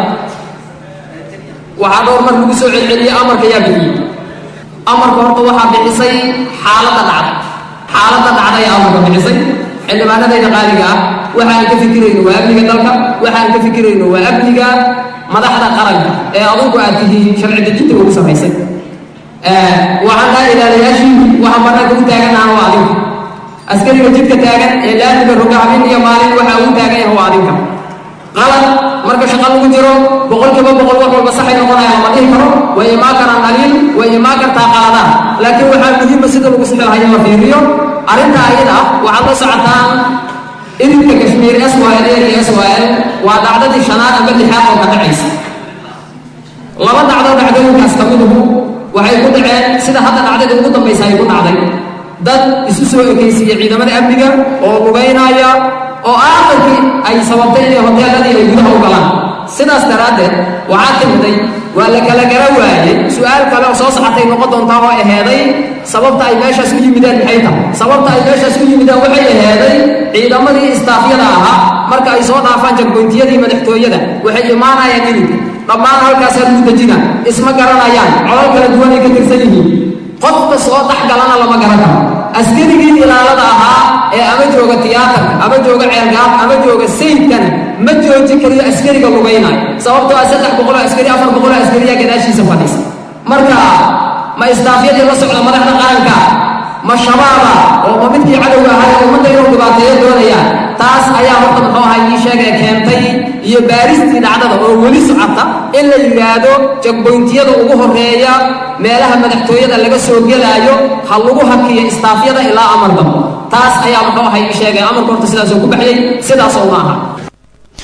waxaa dhowr mar lagu soo celceliyey amarka yaa bixiyey amarka horta waxaa bixisay xaaladda dhacda xaaladda dhacda ayaa amarka bixisay xildhibaanadayda qaaliga ah waxaan ka fikirayno waa amniga dalka waxaan ka fikirayno waa amniga madaxda qaranka ee adugu aad tihiin sharci dejinta ugu samaysay waxaan dhaha ilaalayaashii waxaan bannaanka u taaganaana waa adinka askariga jidka taagan ee laamiga roga habeen iyo maalin waxaa ugu taagan yahay waa adinka qalad marka shaqa lagu jiro boqolkiiba boqol wax walba saxay noqonaya lama dhihi karo way imaan karaan dhaliil way imaan kartaa qaladaan laakiin waxaa muhiima sida lagu sixi lahayo la fiiriyo arrinta ayada waxaad la socotaan idinka kashmiir s y l iyo s y l waa dhacdadii shanaad ama lixaad oo ka dhacaysa laba dhacdo dhacdooyinkaas ka miduhu waxay ku dhaceen sida hadda dhacdada ugu dambaysa ay ku dhacday dad isu soo ekaysiiya ciidamada amniga oo lugaynaya oo aakhirkii ay sababtay inay hoteeladii ay gudaha u galaan sidaas daraaddeed waxaa timiday waa la kala gara waayey su-aal kale oo soo socotay noqon doontaa oo aheeday sababta ay meeshaas u yimideen maxay tahay sababta ay meeshaas u yimideen waxay aheeday ciidamadii istaafyada ahaa marka ay soo dhaafaan jagboyntiyadii madaxtooyada waxay imaanayaan ilinka dhammaan halkaasaa lagu dejina isma garanayaan colol kala duwan ay ka tirsan yihiin qofka soo dhex galana lama garan karo askarigii ilaalada ahaa ee ama jooga tiyaatarka ama jooga ceelgaab ama jooga sayidkana ma joojin kariyo askariga lugaynaayo sababtoo ah saddex boqoloo askari afar boqoloo askariyaa gadaashiisa fadhiisa marka ma istaafyadii la socda madaxda qaranka ma shabaaba oo ma midkii cadowga ahaa ee ummadda inuu dhibaateeyo doonayaan taas ayaa horta muxuu ahaa ii sheegee keentay iyo baaristii dhacdada oo weli socota in la yidhaahdo jagboyntiyada ugu horeeya meelaha madaxtooyada laga soo gelaayo ha lagu hakiyo istaafyada ilaa amar dambo taas ayaa muxuu ahaa ii sheegay amarka horta sidaasoo ku baxyay sidaasoo ma aha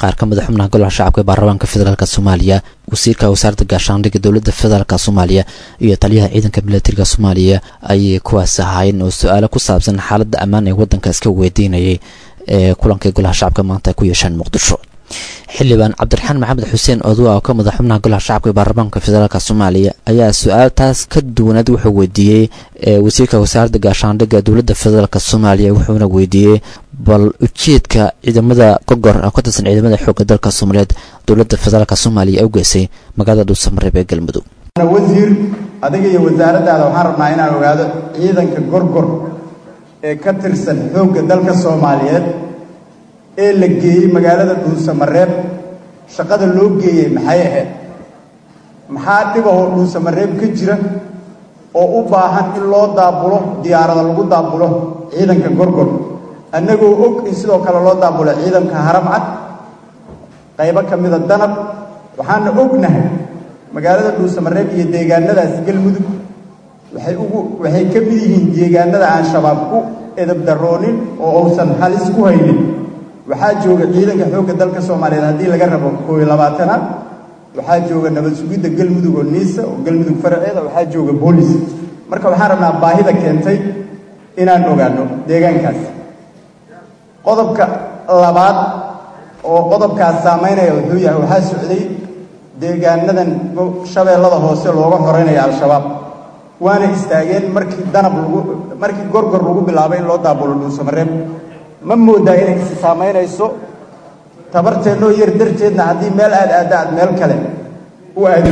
qaar ka mid a xubnaha golaha shacabka ee baarlamaanka federaalk soomaaliya wasiirka wasaaradda gaashaandhigga dowladda federaalk soomaaliya iyo taliyaha ciidanka milatariga soomaaliya ayay kuwaas ahaayeen oo su-aalo ku saabsan xaaladda ammaan ee waddanka iska weydiinayay ee kulankii golaha shacabka maanta ay ku yeesheen muqdisho xildhibaan cabdiraxmaan maxamed xuseen odowa oo ka mid a xubnaha golaha shacabka ee baarlamaanka federaalk soomaaliya ayaa su-aal taas ka duwanaad wuxuu weydiiyey wasiirka wasaaradda gaashaandhigga dowladda federaalk soomaaliya wuxuuna weydiiyey bal ujeedka ciidamada gogor oo ka tirsan ciidamada xoogga dalka soomaaliyeed dowladda federaalk soomaaliya ee u geysay magaalada dhuusamareeb ee galmudug
wasiir adiga iyo wasaaraddaada waxaan rabnaa inaan ogaado ciidanka gorgor ee ka tirsan xoogga dalka soomaaliyeed ee la geeyey magaalada dhuusamareeb shaqada loo geeyey maxay ahayd maxaa dhibahoo dhuusamareeb ka jira oo u baahan in loo daabulo diyaarada lagu daabulo ciidanka gorgor annagoo og in sidoo kale loo daabulo ciidanka haramcad qaybo ka mida danab waxaana ognahay magaalada dhuusamareeb iyo deegaanadaas galmudug waxay ugu waxay ka mid yihiin deegaanada aan shabaab ku edab daroonin oo uusan halis ku haynin waxaa jooga ciidanka xoogga dalka soomaaliyeed haddii laga rabo koob iyo labaatanaad waxaa jooga nabad sugidda galmudug oo niisa oo galmudug faraceeda waxaa jooga boolis marka waxaan rabnaa baahida keentay inaan ogaano deegaankaas qodobka labaad oo qodobkaas saamaynaya wuxuu yahay waxaa socday deegaanadan shabeellada hoose looga xoreynaya al-shabaab waana istaageen markii danab lagu markii gorgor lagu bilaabay in loo daabulo dhuusamareeb ma moodaa inay isi saamaynayso tabarteennoo yar darteedna haddii meel aad aadda aad meel kale u aadi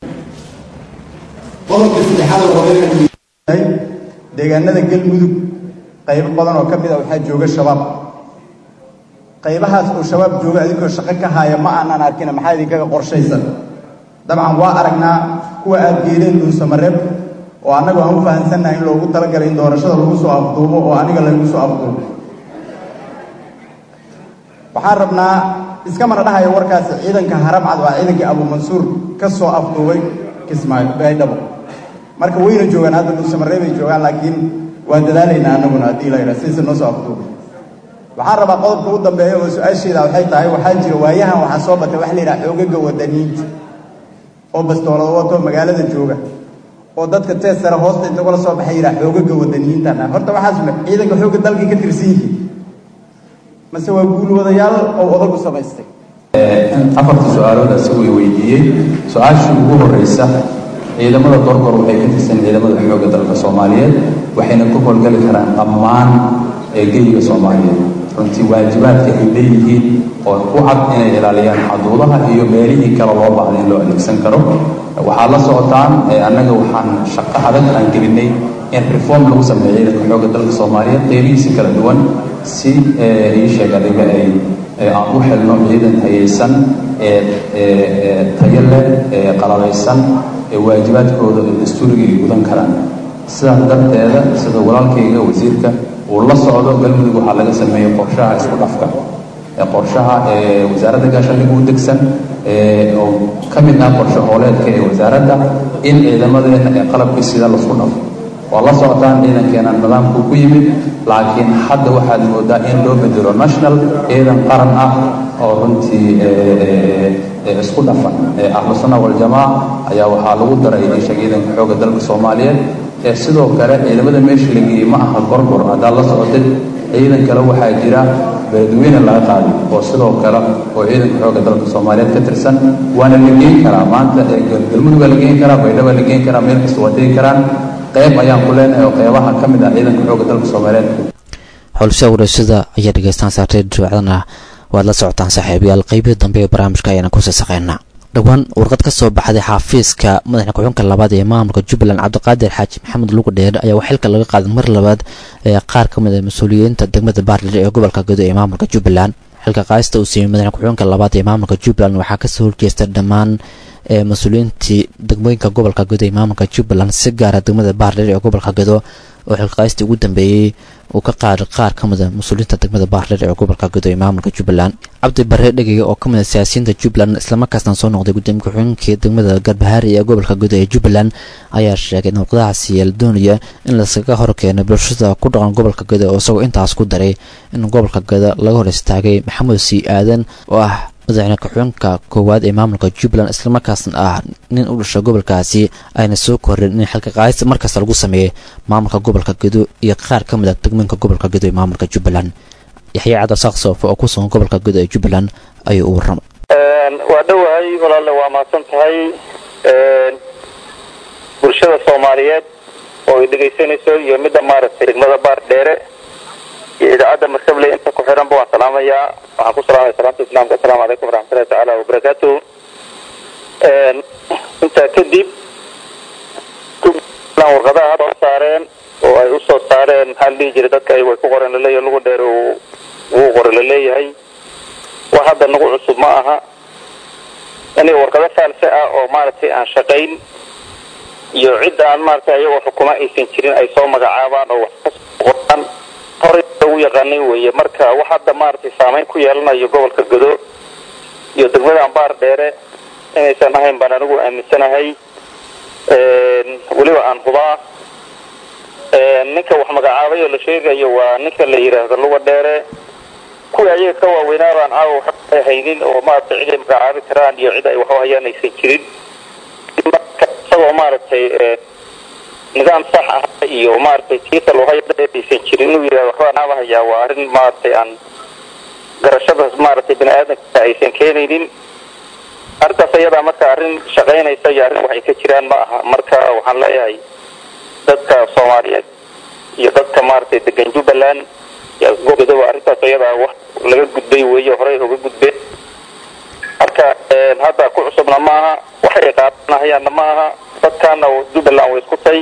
qodobka saddexaad deegaanada galmudug qaybo badan oo ka mid a waxaa jooga shabaab qaybahaas oo shabaab jooga adinkoo shaqo ka haaya ma aanan arkina maxaa idinkaga qorshaysan dabcan waa aragnaa kuwa aad geedeen dhuusamareeb oo annagu aan u fahansannahay in loogu talagalay in doorashada lagu soo afduubo oo aniga lagu soo afduubo waxaan rabnaa iskamana dhahayo warkaasi ciidanka haramcad waa ciidankii abuumansuur ka soo afduubay kismaayo baydhabo marka wayna joogaan hadda dhuusamareeb ay joogaan laakiin waan dadaalaynaa annaguna haddii la yidhaha sidaysa noo soo afduubay waxaan rabaa qodobka u dambeeya oo su-aasheeda waxay tahay waxaa jira waayahan waxaa soo batay waxa la yidhaha xoogaga wadaniinta oo bastoolada wato magaalada jooga oo dadka teesara hoosta inta kula soo baxay yidhaha xoogaga wadaniyiintan horta waxaas ciidanka xoogga dalkay ka tirsan yihiin mase waa guulwadayaal oo odagu samaystay
afartii su-aalood isagu i weydiiyey su-aashii ugu horeysa ciidamada gorgor waxay ka tirsan ciidamada xoogga dalka soomaaliyeed waxayna ku howlgali karaan dhammaan eegeyga soomaaliyeed runtii waajibaadka ay leeyihiin oo ku cad inay ilaaliyaan xuduudaha iyo meelihii kale loo baahda in loo adeegsan karo waxaad la socotaan annaga waxaan shaqo adag aan gelinay in reform lagu sameeyo ciidanka xoogga dalka soomaaliyeed qeybihiisi kala duwan si ii sheeg adiga ay aan u xelno ciidan hayaysan ee tayo leh ee qalabaysan ee waajibaadkooda ee dastuuriga ay gudan karaan sidaas darteeda sida walaalkayga wasiirka uu la socdo galmudug waxaa laga sameeyey qorshaha isku dhafka ee qorshaha ee wasaaradda gaashaandhigga u degsan ee oo ka mid ah qorshe hooleedka ee wasaaradda in ciidamadeena ee qalabkii sida lasku dhafo waa la socotaan ciidankeena nidaamku ku yimid laakiin hadda waxaad moodaa in loo bedelo national ciidan qaran ah oo runtii isku dhafan ahlu sunna waljamaaca ayaa waxaa lagu daray isha ciidanka xoogga dalka soomaaliyeed ee sidoo kale ciidamada meesha la geeyey ma aha gorgor haddaad la socotid ciidan kale waxaa jira beledweyne laga qaaday oo sidoo kale oo ciidanka xoogga dalka soomaaliyeed ka tirsan waana la geyn karaa maanta galmudug waa la geyn karaa baydhaba la geyn karaa meel kasta waa tegi karaan qayb ayaan ku leenahay oo qaybaha ka mid ah ciidanka xoogga dalka soomaaliyeed
howlsha wareysyada ayaa dhegeystaan saartay duwacdana waad la socotaan saaxiibayaal qeybihii dambe ee barnaamijka ayaana ku sasaqaynaa dhowaan warqad ka soo baxday xaafiiska madaxda ku-xunka labaad ee maamulka jubbaland cabdiqaadir xaaji maxamed lugu dheer ayaa wax xilka laga qaaday mar labaad ee qaar ka mid a mas-uuliyiinta degmada baardhir ee gobolka gudo ee maamulka jubbaland xilka qaadista uu siiyey madaxda ku-xunka labaad ee maamulka jubbaland waxaa kasoo horjeesta dhammaan ee mas-uuliyiintii degmooyinka gobolka gudo ee maamulka jubbaland si gaara degmada baardhir ee gobolka gudo oo xilqaystii ugu dambeeyey uu ka qaaday qaar ka mid a mas-uuliyiinta degmada baardhir ee gobolka gudo ee maamulka jubbaland cabdi bare dhegaya oo ka mid a siyaasiyiinta jubbaland islamarkaasna soo noqday gudoomiye ku-xigeenkii degmada garbahaari ee gobolka gudo ee jubbaland ayaa sheegay in warqadahaasi la doonaya in laskaga horkeeno bulshada ku dhaqan gobolka gudo oo isagoo intaas ku daray in gobolka gudo laga hor istaagay maxamed sii aadan oo ah madaxweyne ku-xigeenka koowaad ee maamulka jubbaland islamarkaasna ah nin u dhasha gobolkaasi ayna soo koreen in xilka qaadis markasta lagu sameeyey maamulka gobolka gedo iyo qaar ka mid a degmooyinka gobolka gedo ee maamulka jubbaland yaxya cabdisaaq soofo oo ku sugan gobolka gedo ee jubbaland ayuu u warramay
waa dhowahay walaalle waa mahadsan tahay bulshada soomaaliyeed oo ay dhegaysanayso iyo midda maaragtay degmada baar dheere iyo idaacadda markable inta ku xiranba waan salaamayaa waxaan ku salaamaya salaamta islaamka assalaamu calaykum waraxmatullahi tacaala wabarakaatuh intaa kadib warqadaha soo saareen oo ay usoo saareen maxaa la dhihi jiray dadka ay way ku qoren laleeyahay lagu dheer wuu qore laleeyahay wax hadda nagu cusub ma aha inay warqado faalse ah oo maaragtay aan shaqayn iyo cid aan maaragtay ayagoo xukuma aysan jirin ay soo magacaabaan oo wax kasoo qoraan horay lagu yaqaanay weeye marka wax hadda maaragtay saameyn ku yeelanayo gobolka godo iyo degmada ambaar dheere inaysan ahayn baan anigu aaminsanahay weliba aan hubaa ninka wax magacaabay oo la sheegayo waa ninka la yidhaahdo luga dheere kuwii ayaga ka waaweynaa baan caawa waxay haynin oo maaragtay cid ay magacaabi karaan iyo cid ay waxu hayaan aysan jirin isagoo maaragtay nidaam sax ah iyo maaragtay tiita loo haya aysan jirin inuu yidhahdo waxbaa naaba hayaa waa arrin maaragtay aan garashada maaragtay bini aadamka aysan keenaynin arrintaas ayadaa marka arrin shaqaynaysa iyo arrin waxay ka jiraan ma aha marka waxaan leeyahay dadka soomaaliyeed iyo dadka maaragtay degan jubbaland godoba arrintaas ayadaa wax laga gudbay weeye horey uga gudbeen marka hadda ku cusubna maaha waxay qaadanahayaanna ma aha dadkaana jubbaland way isku tay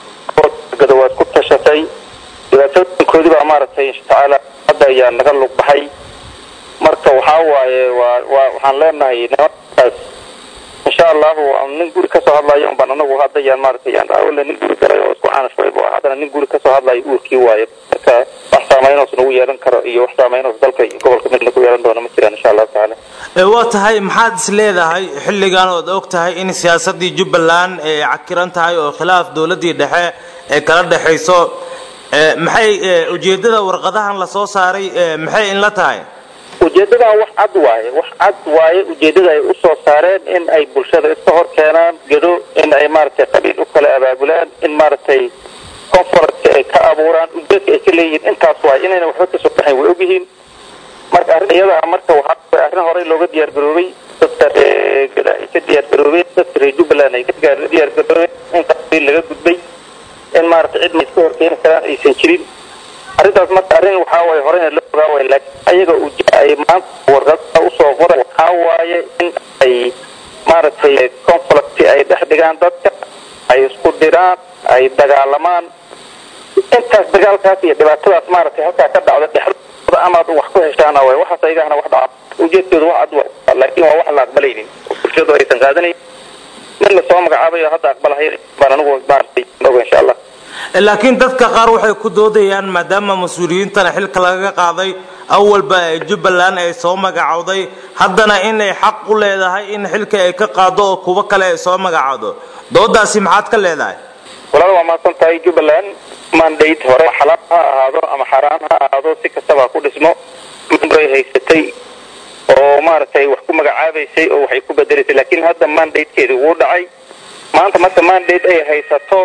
godo waa isku tashatay dhibaatooyinkoodii baa maaragtay insha tacaala hadda ayaa naga lug baxay marka waxaa waaye waa waa waxaan leenahay nimankaas insha allahu nin guri kasoo hadlayo unbaan anagu hadda yaan maaragtay yaan awla nin guri galay oo isku caanashbay bu haddana nin guri kasoo hadlayo uurkii waaye marka wax saameynoos nagu yeelan karo iyo wax saameynoos dalka iyo gobolka midna ku yeelan doono ma jiraan insha allahu tacaala
waa tahay maxaad is leedahay xilligan ood og tahay in siyaasadii jubbaland ay cakiran tahay oo khilaaf dowladii dhexe ee kala dhexayso maxay ujeedada warqadahan lasoo saaray maxay inla tahay
ujeedadan wax cad waaye wax cad waaye ujeedada ay usoo saareen in ay bulshada iska hor keenaan gedo in ay maaragtay qabiil u kala abaabulaan in maaragtay conference ay ka abuuraan ujeedka ay ka leeyihiin intaas waaye inayna waxba kasoo baxayn way ogyihiin marka arrin iyada marka waxaa arrin horey looga diyaar garoobay dadka gada ay ka diyaar garoobeen dadka reer jubbaland ay ka diyaar garoobeen in qabiil laga gudbay in maaragtay cid ma iska hor keeni karaan aysan jirin arrintaas marka arrin waxaa waaye horeyna loo ogaa waaye laakiin ayaga uj ay maanta warqada usoo qoray waxaa waaye in ay maaragtay conflict ay dhex dhigaan dadka ay isku diraan ay dagaalamaan intaas dagaalkaas iyo dhibaatadaas maaragtay halkaa ka dhacda dhexdooda amaad wax ku heshaana waay waxaas ayagahana wax dhaca ujeedkooda wax cad waay laakiin waa wax la aqbalaynin bulshadu aysan qaadanayn mid lasoo magacaabayo hadda aqbalahay baan anigu maaragtay oga insha allah
laakiin dadka qaar waxay ku doodayaan maadaama mas-uuliyiintana xilka lagaga qaaday awalba ee jubbaland ay soo magacowday haddana inay xaq u leedahay in xilka ay ka qaado oo kuwo kale ay soo magacowdo doodaasi maxaad ka leedahay
walaal waa mahadsan tahay jubbaland mandate hore xalaal ha ahaado ama xaaraan ha ahaado si kastaba ku dhismo mandate haysatay oo maaragtay wax ku magacaabaysay oo waxay ku bedelaysay laakiin hadda mandatekeedii wuu dhacay maanta marka mandate ay haysato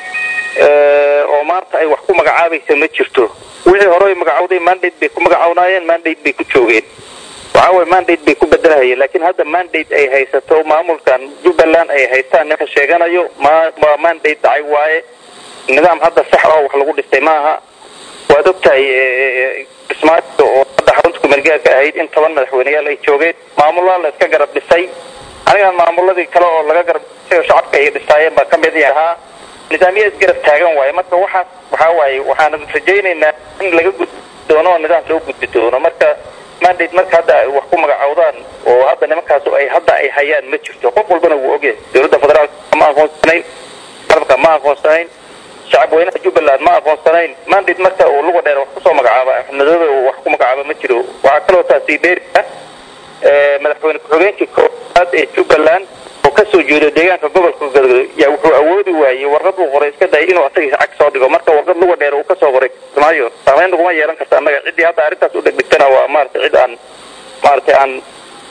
oo maanta ay wax ku magacaabaysa ma jirto wixii hore ay magacawday mandate bay ku magacawnaayeen mandate bay ku joogeen waxaa waye mandate bay ku bedelahayeen laakiin hadda mandate ay haysato maamulkan jubbaland ay haystaan ninka sheeganayo ma waa mandate dhacay waaye nidaam hadda sax oo wax lagu dhistay maaha waad ogtahay kismaayo oo hadda xarunta kumeelgaarka ahayd in toban madaxweyneyaal ay joogeen maamulada la iska garab dhisay anigan maamuladii kale oo laga garab dhisay oo shacabka ay dhistaayeen baa ka mid ahaa nidaamya isgarab taagan waaye marka waxaas waxaa waaye waxaan rajaynaynaa in laga gudbi doono oo nidaam loo gudbi doono marka mandate marka hadda ay wax ku magacowdaan oo hadda nimankaas ay hadda ay hayaan ma jirto qof walbana wuu ogyahay dowladda federaalka ma aqoonsanayn qarabka ma aqoonsanayn shacab weynaha jubbaland ma aqoonsanayn mandate marka uu luga dheer wax kusoo magacaaba axmed madoobe uu wax ku magacaaba ma jiro waxaa kaloo taasi dheeri ah madaxweyne ku-xigeenkii koowaad ee jubbaland oo kasoo jeedo deegaanka gobolka galgaduud yaa wuxuu awoodi waayey warqad uu qoray iska dayay inuu asagiisa cag soo dhigo marka warqad luga dheer uu kasoo qoray maayo saameyn laguma yeelan karta annaga ciddii hadda arrintaas u dhegdhigtana waa maaragtay cid aan maaragtay aan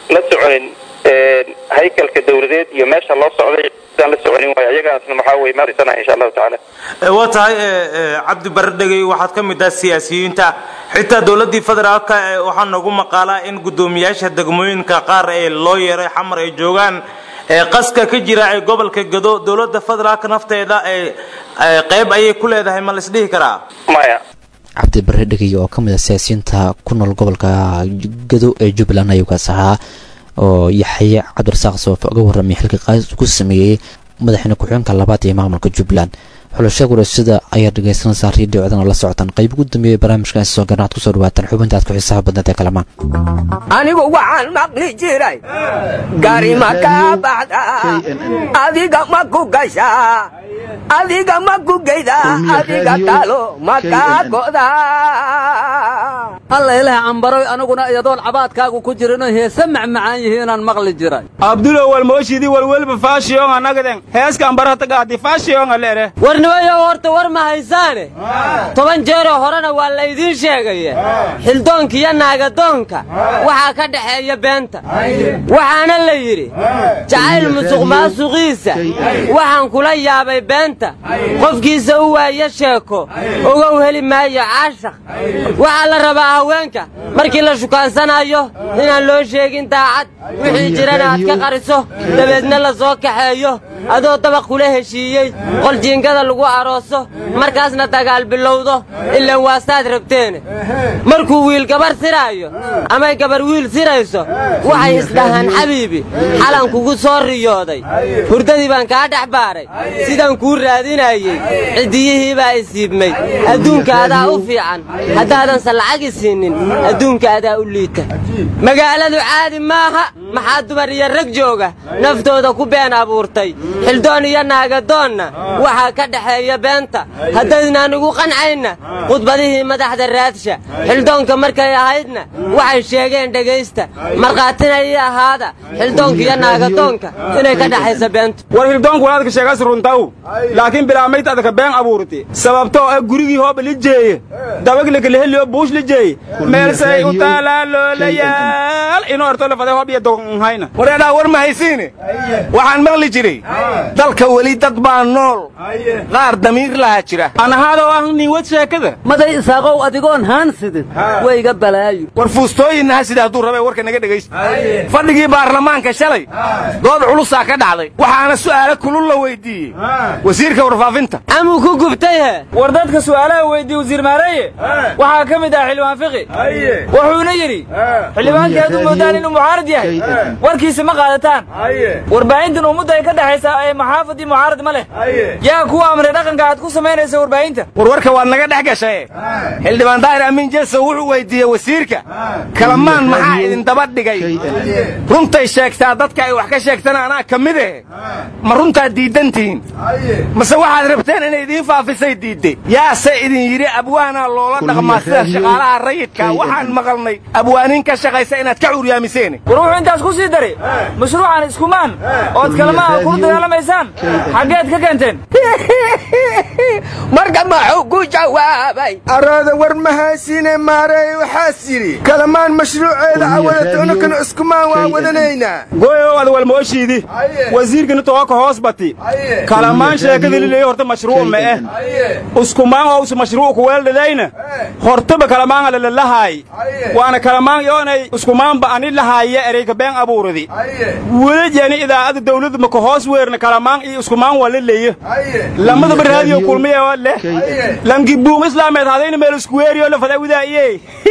la soconin haykalka dawladeed iyo meesha loo socday aan la soconin waay ayagaasna waxaa weye marisana insha allahu tacaala
waa tahay cabdi bare dhegey waxaad ka mid ah siyaasiyiinta xitaa dowladdii federaalka waxaa nagu maqaalaa in guddoomiyaasha degmooyinka qaar ee loo yeeray xamar ay joogaan qaska ka jira ee gobolka gado dowladda federaalka nafteeda qayb ayay ku leedahay ma laisdhihi karaa
maya
cabdi bare dhegey oo ka mid ah siyaasiyiinta ku nool gobolka gado ee jubbaland ayuu kaas ahaa oo yaxye cabdirasaaq soofe uga warramay xilka qaadis ku sameeyey madaxweyne ku-xigeenka labaad ee maamulka jubbaland xulasha gurasida ayaa dhegaysanaysaa riidhiyo codana la socotaan qayb ugu dambeeyey barnaamijkan soo garnaad kusoo dhawaataan xubintaad ku xiisaha badneed ee kalamaan
anigu waxaan maqli jiray gari ma kaa baxda adiga ma ku gashaa adiga ma ku geyda adiga talo ma kaa goda
alla ilaah cambaroy aniguna iyadoon cabaadkaagu ku jirino heese macmacaan yihiinaan maqli jiray
abdulo walmooshidii walwelba faashiyonga nagaden heeska ambaratagaadi faashiyonga leere
warnimayo horta war ma haysaane toban jeeroo horena waa laydiin sheegaya xildoonka iyo naagadoonka waxaa ka dhaxeeya beenta waxaana la yidhi jacayl musuq maasuqiisa waxaan kula yaabay beenta qofkiisa u waayo sheeko ogow heli maayo caashaq waxaa la rabaa haweenka markii la shukaansanayo inaan loo sheegin daacad wixii jirana aad ka qariso dabeedna la soo kaxeeyo adoo dabaq kula heshiiyey qol jiingada lagu arooso markaasna dagaal bilowdo ilaan waastaad rabteene markuu wiil gabar siraayo amay gabar wiil sirayso waxay isdhahaan xabiibi xalan kugu soo riyooday hurdadii baan kaa dhex baaray sidaan kuu raadinayey ciddiyihii baa isiibmay adduunka adaa u fiican haddaadanse lacagi siinin adduunka adaa u liita magaaladu caadi maaha maxaa dumar iyo rag jooga naftooda ku been abuurtay xildoon iyo naagadoonna waxaa ka dhaxeeya beenta haddaydnaan igu qancayna khudbadihii madaxda raadsha xildoonka markay ahaydna waxay sheegeen dhegaysta markhaatina ii ahaada xildoonka iyo naagadoonka inay ka dhaxaysa beenta
war hildoonku walaadka sheegas runtaw laakiin bilaamayd adaka been abuurti sababtoo ah gurigii hooba la jeeye dabaglakalehelio buush la jeeye meelsay u taalaa loolayaal inuu orto la faday hoob iyo dogonhayna
wareedhaa war ma haysiine waxaan maqli jiray dalka weli dad baa nool qaar damiir lahaa jira
anahaadoo ah niwad sheekada
maday isaaqow adigoon haan sidin wayga balaayo
war fuustooyinnaha sida hadduu rabay warka naga dhegaysta fadhigii baarlamaanka shalay dood culusaa ka dhacday waxaana su'aalo kulul la weydiiyey wasiirka warfaafinta
amuu ku gubtay he
war dadka su'aalaha weydiiye wasiir maareye waxaa ka mid ah xildhibaan fiqi wuxuuna yidhi xildhibaankii hadduu moodaan inuu mucaarad yahay warkiisa ma qaadataan warbaahintan ummadda ay ka dhexaysaa ee maxaafad iyo mucaarad ma leh yaa kuwa amray dhaqanka aad ku samaynaysa warbaahinta
warwarka waad naga dhex gashaye xildhibaan daahir amiin jeso wuxuu weydiiyey wasiirka kalamaan maxaa idin daba dhigay runtay sheegtaa dadka ay wax ka sheegtana anaa ka mid eh ma runtaad diidantihiin mase waxaad rabteen inay idiin faafisay diidde yaase idin yidhi abwaanaa loola dhaqmaa sida shaqaalaha rayidka waxaan maqalnay abwaaniin ka shaqaysa inaad ka curyaamiseen
war wuxuu intaas ku sii daray mashruucan iskumaan ood kalamaha kula dagaalamaysaan xaggeed ka keenteen
marka maxuu ku jawaabay
arooda war ma haysine maarey waxaas yidhi kalamaan mashruuceeda awadato unakana iskumaan waa wadanaynaa
goyow ad walmooshiidi wasiirkani tooka hoos bati kalamaan sheekadii lileeyo horta mashruuc ma eh iskumaan ous mashruuc kuweeldhadayna hortaba kalamaan alalalahaay waana kalamaan yoonay iskumaanba ani lahaaya ereyka been abuuradi welajani idaacada dawladda maka hoos weerna kalamaan iyo iskumaan waa la leeyo lamadaba raadiyo kulmiya leh lanki buum islaameed hadayna meel isku weeriyo la fadawidaaye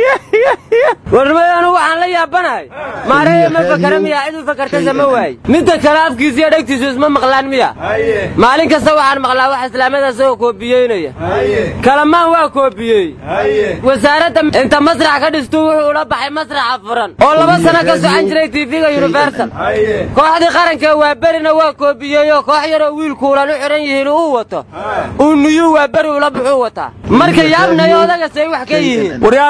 warnimayanu waxaan la yaabanahay maaraya ma fakara miya cid u fakartaysa ma waaye midda kale afkiisa iyo dhegtiisu isma maqlaan miya maalin kasta waxaan maqlaa wax islaamada isagoo koobiyeynaya kalamaan waa koobiyey wasaaradda inta masrax ka dhistuu wuxuu ula baxay masraxa furan oo laba sano ka socan jiray tv-ga universal kooxdii qaranka waa berina waa koobiyeyoo koox yaroo wiilkuulan u xidhan yihiin uu wato uu niyuu waa beri ula buxuu wataa marka yaabnayo odagasay wax ka yihiin
waryaada dhaafa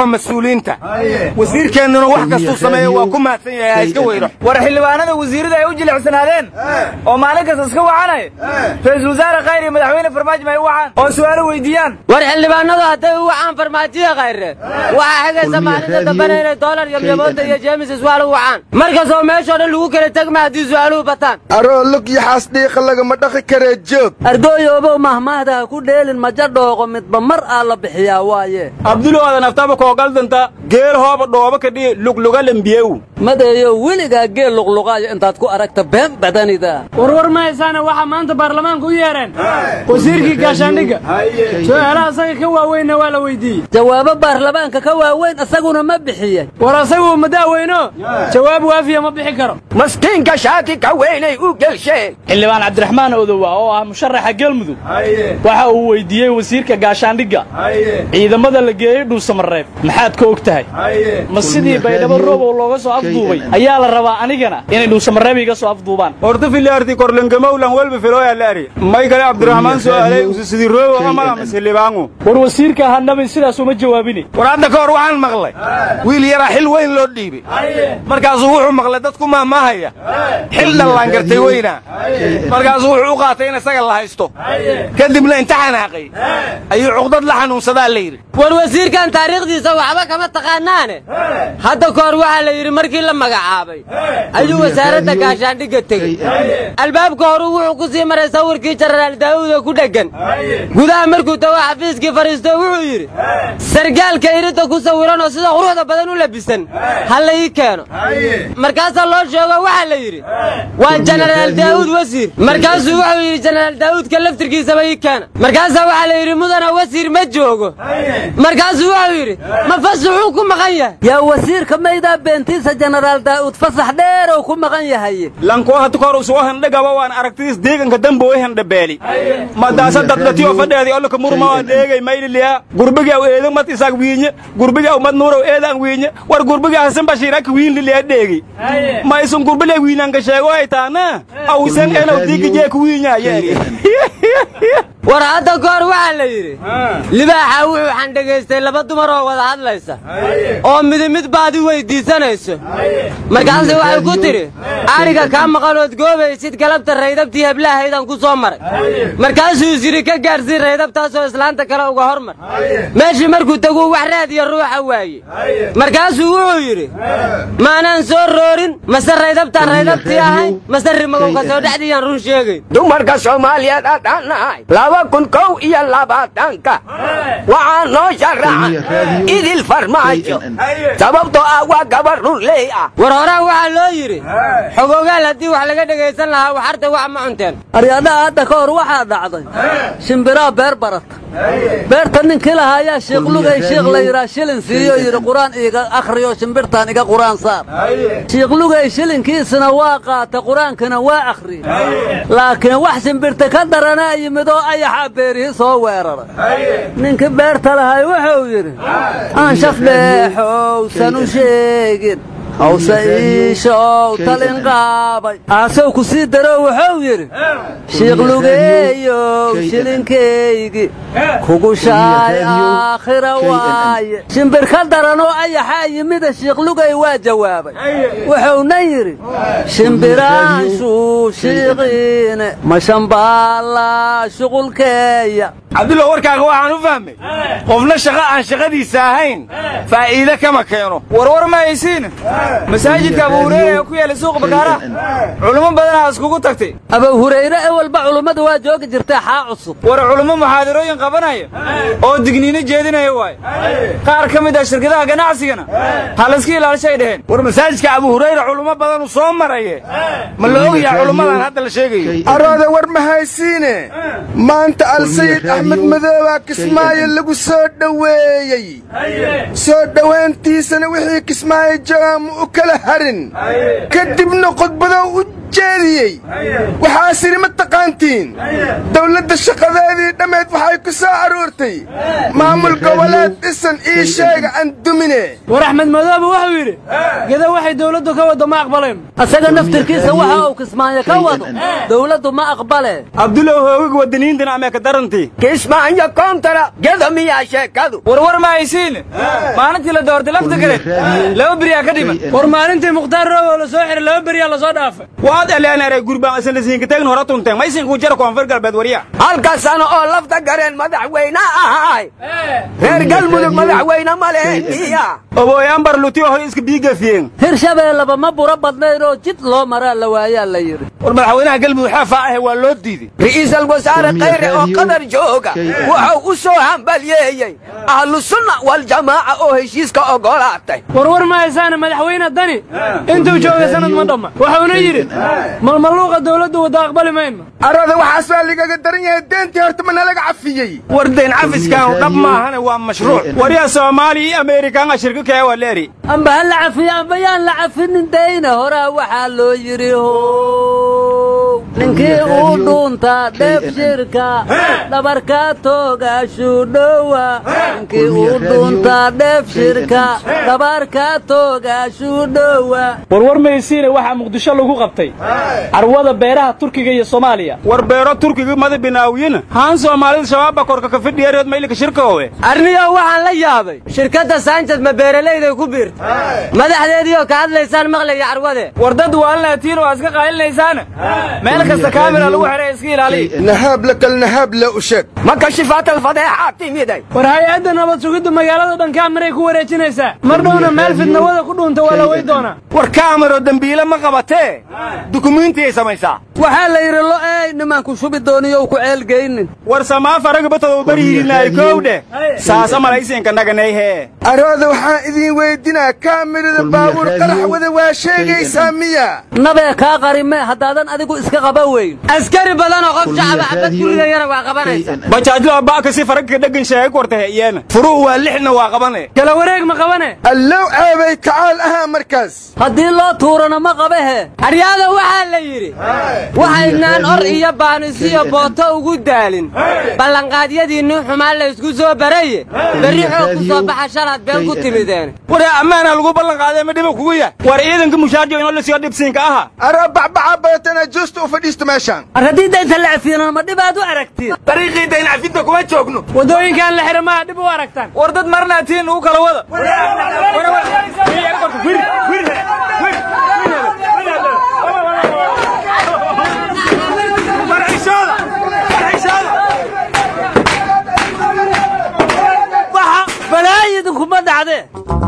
dhafa mas-uuliyiinta wasiirkeennuna wax kastuu sameeyo waa ku mahadsan yahay ha iska weyro
war xildhibaanada wasiirada ay u jilicsanaadeen oo maalin kasta iska wacanaya ra-iisul wasaare khayr iyo madaxweyne farmaajo may u wacaan oo su'aalo weydiiyaan
war xildhibaanadu hadday u wacaan farmaajiya khayre waxaa xigaysa maalinta dambena inay doolar yomyamooda iyo jeemis iswaal u wacaan markastoo meeshoo dhan lagu kala tegma haddii su'aaluhu bataan
aroo lug yaxaas dhiiqa lagama dhaqi karee joog
ardooyoobow mahmaahda ha ku dheelin maja dhooqo midba mar aa la bixiyaa waaye
abdulooda naftaba koogaldanta geel hooba dhooba kadhi lugluga lembiyew
madeeyo weligaa geel luqluqaayo intaad ku aragta been badanida
warwar ma haysaane waxaa maanta baarlamaanka u yeedheen wasiirkii gaashaandhigga su'aalaha asaga ka waaweynna waa la weydiiyey
jawaabo baarlamaanka ka waaweyn isaguna ma bixiye
war asagu ma daaweyno jawaab waafiya ma bixi karo
maskiinka shaati ka weynay u gelshe
xildhibaan cabdiraxmaan odowa oo ah musharaxa galmudug waxa uu weydiiyey wasiirka gaashaandhigga ciidamada la geeyey dhuusamareeb maxaad ka og tahay ma sidii baydhabo roobow looga soo afduubay ayaa la rabaa anigana inay dhuusamareeb iga soo afduubaan
horta filiarti korlengamowlan welba filooyalaari may kale cabdiraxmaan su'aalay usisidii roobo amala masilibaangu
war wasiirka hanabin sidaas uma jawaabini
war hadda ka hor waxaan maqlay wiil yaraa xil weyn loo dhiibay markaasuu wuxuu maqlay dadku mahmaahaya xil dhallaan gartay weynaa markaasuu wuxuu u qaatay in isaga la haysto kadibna inta xanaaqay ayuu cuqdad la xanuunsadaa la yidhi
war wasiirkan taariikhdiisa waxba kama taqaanaane hadda ka hor waxaa la yidhi markii la magacaabay ayuu wasaaradda gaashaandhigga tegey albaabka horu wuxuu ku sii maray sawirkii jenaraal daa'uuda ku dheggan gudaha markuu tago xafiiskii fadhiisto wuxuu yidhi sargaalka iridda ku sawiran oo sida quruxda badan u labisan ha la ii keeno markaasaa loo sheego waxaa la yidhi waa jenaraal daa'uud wasiir markaasuu wuxuu yidhi jenaraal daa'uudka laftirkiisaba ii keena markaasaa waxaa la yidhi mudana wasiir ma joogo markaasuu wuxuu yidhi ma fasaxuu ku maqan yahay
yaa wasiirka maydaa beentiisa jenaraal daa'uud fasax dheerow ku maqan yahay
lankoo hata kor usoo hendhagaba waan aragtiis deeganka dambe way hendhabeeli madaasa dadlatiyo fadheedi olka murma waa deegay mayliliya gurbigi aw eedo mat isaag wiinye gurbigi aw mad nuurow eedaan wiinye war gurbigi hasan bashiir ak wiin liliya dheegi ma isun gurbile wiinanka sheego ay taana aw isan enaw diigi jeek wiinya yeeri
war hadda ka hor waxaa la yidhi libaaxa wuxuu xandhegaystay laba dumar oo wada hadlaysa oo midi mid baadi weydiisanayso markaase waxay ku tidhi ariga kaa maqanood goobaysid galabta raydabtii heblahaydaan ku soo maray markaasuu is yidhi ka gaadhsii raydabtaasoo islaanta kale uga hormar meeshii markuu teguu wax raadiya ruuxa waaye markaasuu wuxuu yidhi maanaan soo roorin mase raydabtaan raydabtii ahayn mase rimagowka soo dhexdiiyaan run sheegayn
dumarka soomaaliyeed adhaan nahay laba kun kow iyo labaatanka waxaa noo sharaxan idil farmaajo sababtoo ah waa gabar runley ah
war horaan waxaa loo yidhi xogogaal haddii wax laga dhegaysan lahaa waxarta wax ma cunteen
aryadaha hadda ka hor waxaa dhacday shimbiraa beer barata beerta ninkii lahaa ayaa shiiqlugay shiikh la yidhaa shilin siiyo yidhi qur-aan iiga akhriyo shimbirtaan iga qur-aan saar shiiqlugay shilinkiisina waa qaata qur-aankina waa akhriye laakiin wax shimbirta ka daranaa yimid oo ayaxa beerihii soo weeraray ninkii beerta lahay wuxuu yidhi aan shafdheexowsan u sheegin hawse iishow talin qaabay aasow ku sii daroo wuxuu yidhi shiiqlugeeyow shilinkaygi kugu shaay aakhira waaye shimbir ka daranoo ayaxaa yimida shiiqlugay waa jawaabay wuxuuna yidhi shimbiraanshu shiiqiine mashambaallaa shuqulkeeya
cabdulla warkaaga waxaan u fahmay qofna shaqo aan shaqadiisa ahayn faa'iide kama keeno
warwar ma haysiin masaajidka abu hureyre ee ku yaala suuqa bakaaraha culummo badanaa iskugu tagtay
abu hurayre ee walba culummadu waa joogi jirtay xaa cusub
war culummo muxaadarooyin qabanaya oo digniino jeedinaya waay qaar ka mid ah shirkadaha ganacsigana ha layska ilaalishay dheheen
war masaajidka abu hurayre culummo badanu soo maraye ma la ogyaha culummadan hadda la sheegayo
arooda war ma haysiine maanta alsayid axmed madoobaa kismaayo lagu soo dhoweeyey soo dhowayntiisana wixii kismaayo joogaa ma u kala harin kadibna khudbadow u jeediyey waxaas idhi ma taqaantiin dowladda shaqadeedii dhammeed waxay ku soo aroortay maamul goboleed dhisan ii sheega aan dumine
war axmed madoobe wuxuu yidhi geda waxay dowladdu ka waddo ma aqbaleen
asaga naftirkiisa waxa uu kismaayo ka wado dowladdu ma aqbale
abdulow hoogig wadaniintana amee ka darantii
kismaayo koontara geda miyaa sheekadu
warwar ma haysiin maalintii la doortay lafta kale laba beriyaa ka dhiman
war maalintii mukhtaar roobo la soo xiray laba beriyaa la soo dhaafay
waad eleenere gurbaan isanlasiinka tegin hore tunteen ma isinkuu jara koonfur galbeed warya
halka sano oo lafta gareen madaxweyne ahaay reer galmudug madaxweyne ma lehen miya
obooyaan barlutiyo hore iska biigafiyeen
hirshabeellaba ma buro badnayn oo jid loo maraa la waayaa la yidhi
war madaxweynaha galmudug xaafaa ahe waa loo diiday
ra'iisul wasaare khayre oo qadar jooga wuxuu u soo hambalyeeyey ahlusunna waljamaaca oo heshiiska ogolaatay
warwar ma haysaane madaxweyne dani intuu joogay sanad ma dhamma wuxuuna yidhi malmaluuqa dowladdu wadda aqbali mayno
arada waxaas waa ligaga daran yahay deentii horta ma nalaga cafiyey
war dayn cafiskaan dhab maahane waa mashruuc
waryaa soomaaliya iyo ameerikaanga shirka kee waa leeri
amba ha la cafiyo amba yaan la cafinin dayna horaa waxaa loo yidhi how ninkii uu dhuuntaa dheef shirka dhabarkaa toogaashuu dhowa ninkii uu dhuuntaa dheef shirka dhabarkaa toogaashuu dhowa
warwar maysiine waxaa muqdisho lagu qabtay carwada beeraha turkiga iyo soomaaliya
war beero turkiga mada binaawiyina haan soomaalida shabaabba korka ka fidhiyareed maylika shirkoowe
arniyow waxaan la yaabay shirkadda saanjad ma beeralayday ku biirtay madaxdeediioo ka hadlaysaan maqlaya carwade
war dad waalnaatiin oo iska qaalinaysaana meel kasta kaamila lagu xidhay iska ilaaliya
nahaab la kal nahaab la u sheeg
ma kashifaat alfadeexaa timiday
war hay-adda nabad sugidda magaalada dhan kaamiray ku wareejinaysaa mar dhowna meel fidnawada ku dhuunta waa la wey doonaa
war kaamiro dembiile ma qabatee dukumiintiyay samaysaa
waxaa la yidhi lo ey nimanku shubi dooniyow ku ceelgeynin
war samaaf aragabatodow barihirinaayo kowdhe saas amalaysiinka naganayhee
arooda waxaan idiin weydinaa kaamirada baabuur qarax wada waa sheegaysaa miya
nabee kaa qarime haddaadan adigu iska qaba weyn
askari badan oo qof shacaba xabad ku ridayana waa qabanaysa
bajaajloo ba'ka si faragka dheggan sheegay wartahe iyana
furuhu waa lixna waa qabane
kala wareeg ma qabane
allow ceebay kacaal ahaa markaas
haddii loo tuurana ma qabahe
aryaada waxaa la yidhi waxaynaan or iyo baanisiyo booto ugu daalin ballanqaadyadiinni xumaan laysku soo baraye berri xoog ku soo baxa shalaad been ku timideen
war ammaana lagu ballanqaaday ma dhiba kugu yahay war ciidanka mushaarjo inoo la siyo dhibsiinka aha
aroo bacbaca badatana juusta u fadhiisto meeshaan
ar haddii daynta la cafiyana ma dhibaad u aragtiin
dariiqii dayn cafinta kuma joogno
waddooyinkaan la xidha maha dhib u aragtaan
war dad marnaatiin ugu kala wada
balaayidinkuma dhacdee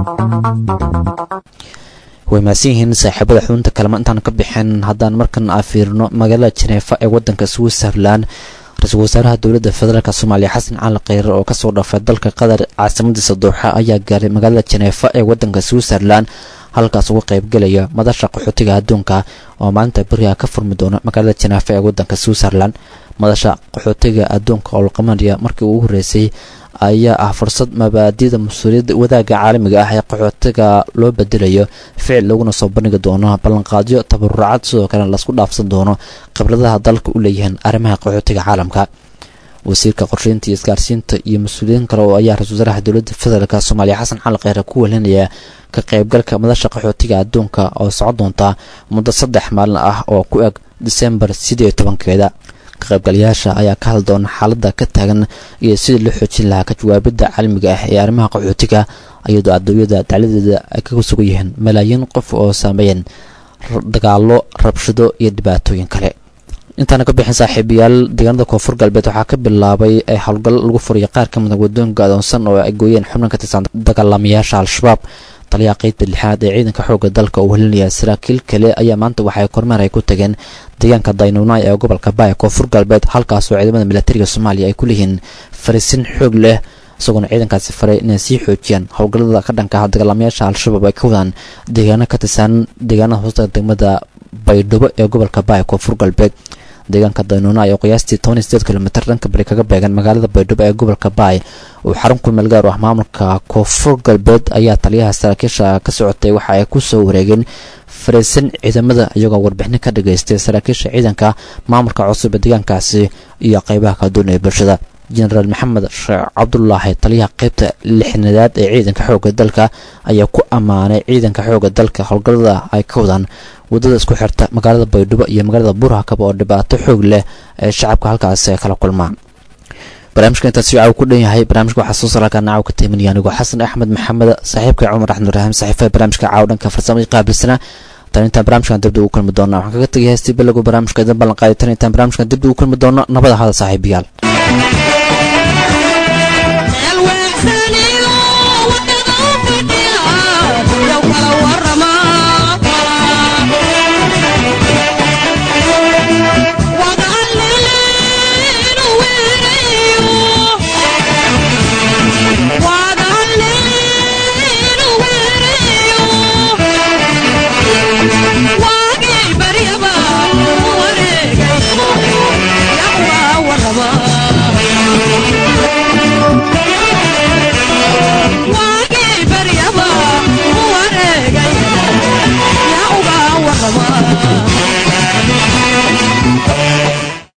way mahadsan yihiin saaxiibada xubinta kalema intaan ka bixin haddaan markan aa fiirino magaalada jeneefa ee waddanka switzerland ra-iisul wasaaraha dowladda federaalk soomaaliya xasan cali kheyre oo kasoo dhafay dalka qatar caasimadiisa dooxa ayaa gaaray magaalada jeneefa ee waddanka switzerland halkaas uga qaybgelaya madasha qaxootiga adduunka oo maalinta beriha ka furmi doona magaalada jeneefa ee waddanka switzerland madasha qaxootiga adduunka oo laqamanaya markii ugu horreysay ayaa ah fursad mabaadida mas-uuliyadda wadaagga caalamiga ah ee qaxootiga loo bedelayo ficil laguna soo bandhigi doono ballanqaadyo tabaruracad sidoo kale laisku dhaafsan doono khibradaha dalka u leeyihiin arrimaha qaxootiga caalamka wasiirka qorsheynta iyo isgaarsiinta iyo mas-uuliyiin kale oo ayaa ra-isul wasaaraha dowladda federaalk soomaaliya xasan cali kheyre ku welinaya ka qaybgalka madasha qaxootiga adduunka oo socon doonta muddo saddex maalin ah oo ku eg disembar sidii iyo tobankeeda ka qaybgalayaasha ayaa ka hadli doona xaaladda ka taagan iyo sidii loo xoojin lahaa ka jawaabidda caalamiga ah ee arrimaha qaxootiga iyadoo adduunyada dacladeeda ay kaga sugan yihiin malaayiin qof oo saameeyeen dagaallo rabshado iyo dhibaatooyin kale intaana ka bixin saaxiibayaal deegaanada koonfur galbeed waxaa ka bilaabay ee howlgal lagu furiya qaar ka mida wadooyinka adoonsan oo ay gooyeen xubnan ka tirsan dagaalamayaasha al-shabaab taliyaha qeybta lixaad ee ciidanka xoogga dalka uu helinaya saraakiil kale ayaa maanta waxay kormeer ay ku tageen deegaanka daynuunay ee gobolka baaya koonfur galbeed halkaasoo ciidamada milatariga soomaaliya ay ku leeyihiin fariisin xoog leh isagoona ciidankaasi faray inay sii xoojiyaan howlgallada ka dhanka ah dagaalamayaasha al-shabaab ay ka wadaan deegaano ka tirsan deegaanada hoosta degmada baydhabo ee gobolka baaya koonfur galbeed deegaanka daynuuna ayaa qiyaastii toban iyo sideed kilomitir dhanka bari kaga beegan magaalada baydhabo ee gobolka baay uu xarun ku meel gaar u ah maamulka koonfur galbeed ayaa taliyaha saraakiisha ka socotay waxa ay ku soo wareegeen fariisan ciidamada iyagoo warbixin ka dhageystay saraakiisha ciidanka maamulka cusub ee deegaankaasi iyo qeybaha kala duwan ee bulshada jenaraal maxamed sheekh cabdulaahi taliyaha qeybta lixnadaad ee ciidanka xoogga dalka ayaa ku ammaanay ciidanka xoogga dalka howlgallada ay ka wadaan waddada isku xirta magaalada baydhabo iyo magaalada burhakaba oo dhibaato xoog leh ee shacabka halkaasi ay kala kulmaan barnaamijka intaas caaw ku dhan yahay barnaamijka waxaa soo saraalka naaw ka taymanaya anigoo xasan axmed maxamed saaxiibka cumar axmed ibraahim saxiifaha barnaamijka caaw dhanka farsamada qaabilsana tan intaan barnaamijkan dibda ugu kulmi doona waxaan kaga tegay heestii bilogu barnaamijka idin ballan qaaday tan intaan barnaamijkan dibda ugu kulmi doono nabada hada saaxiibayaal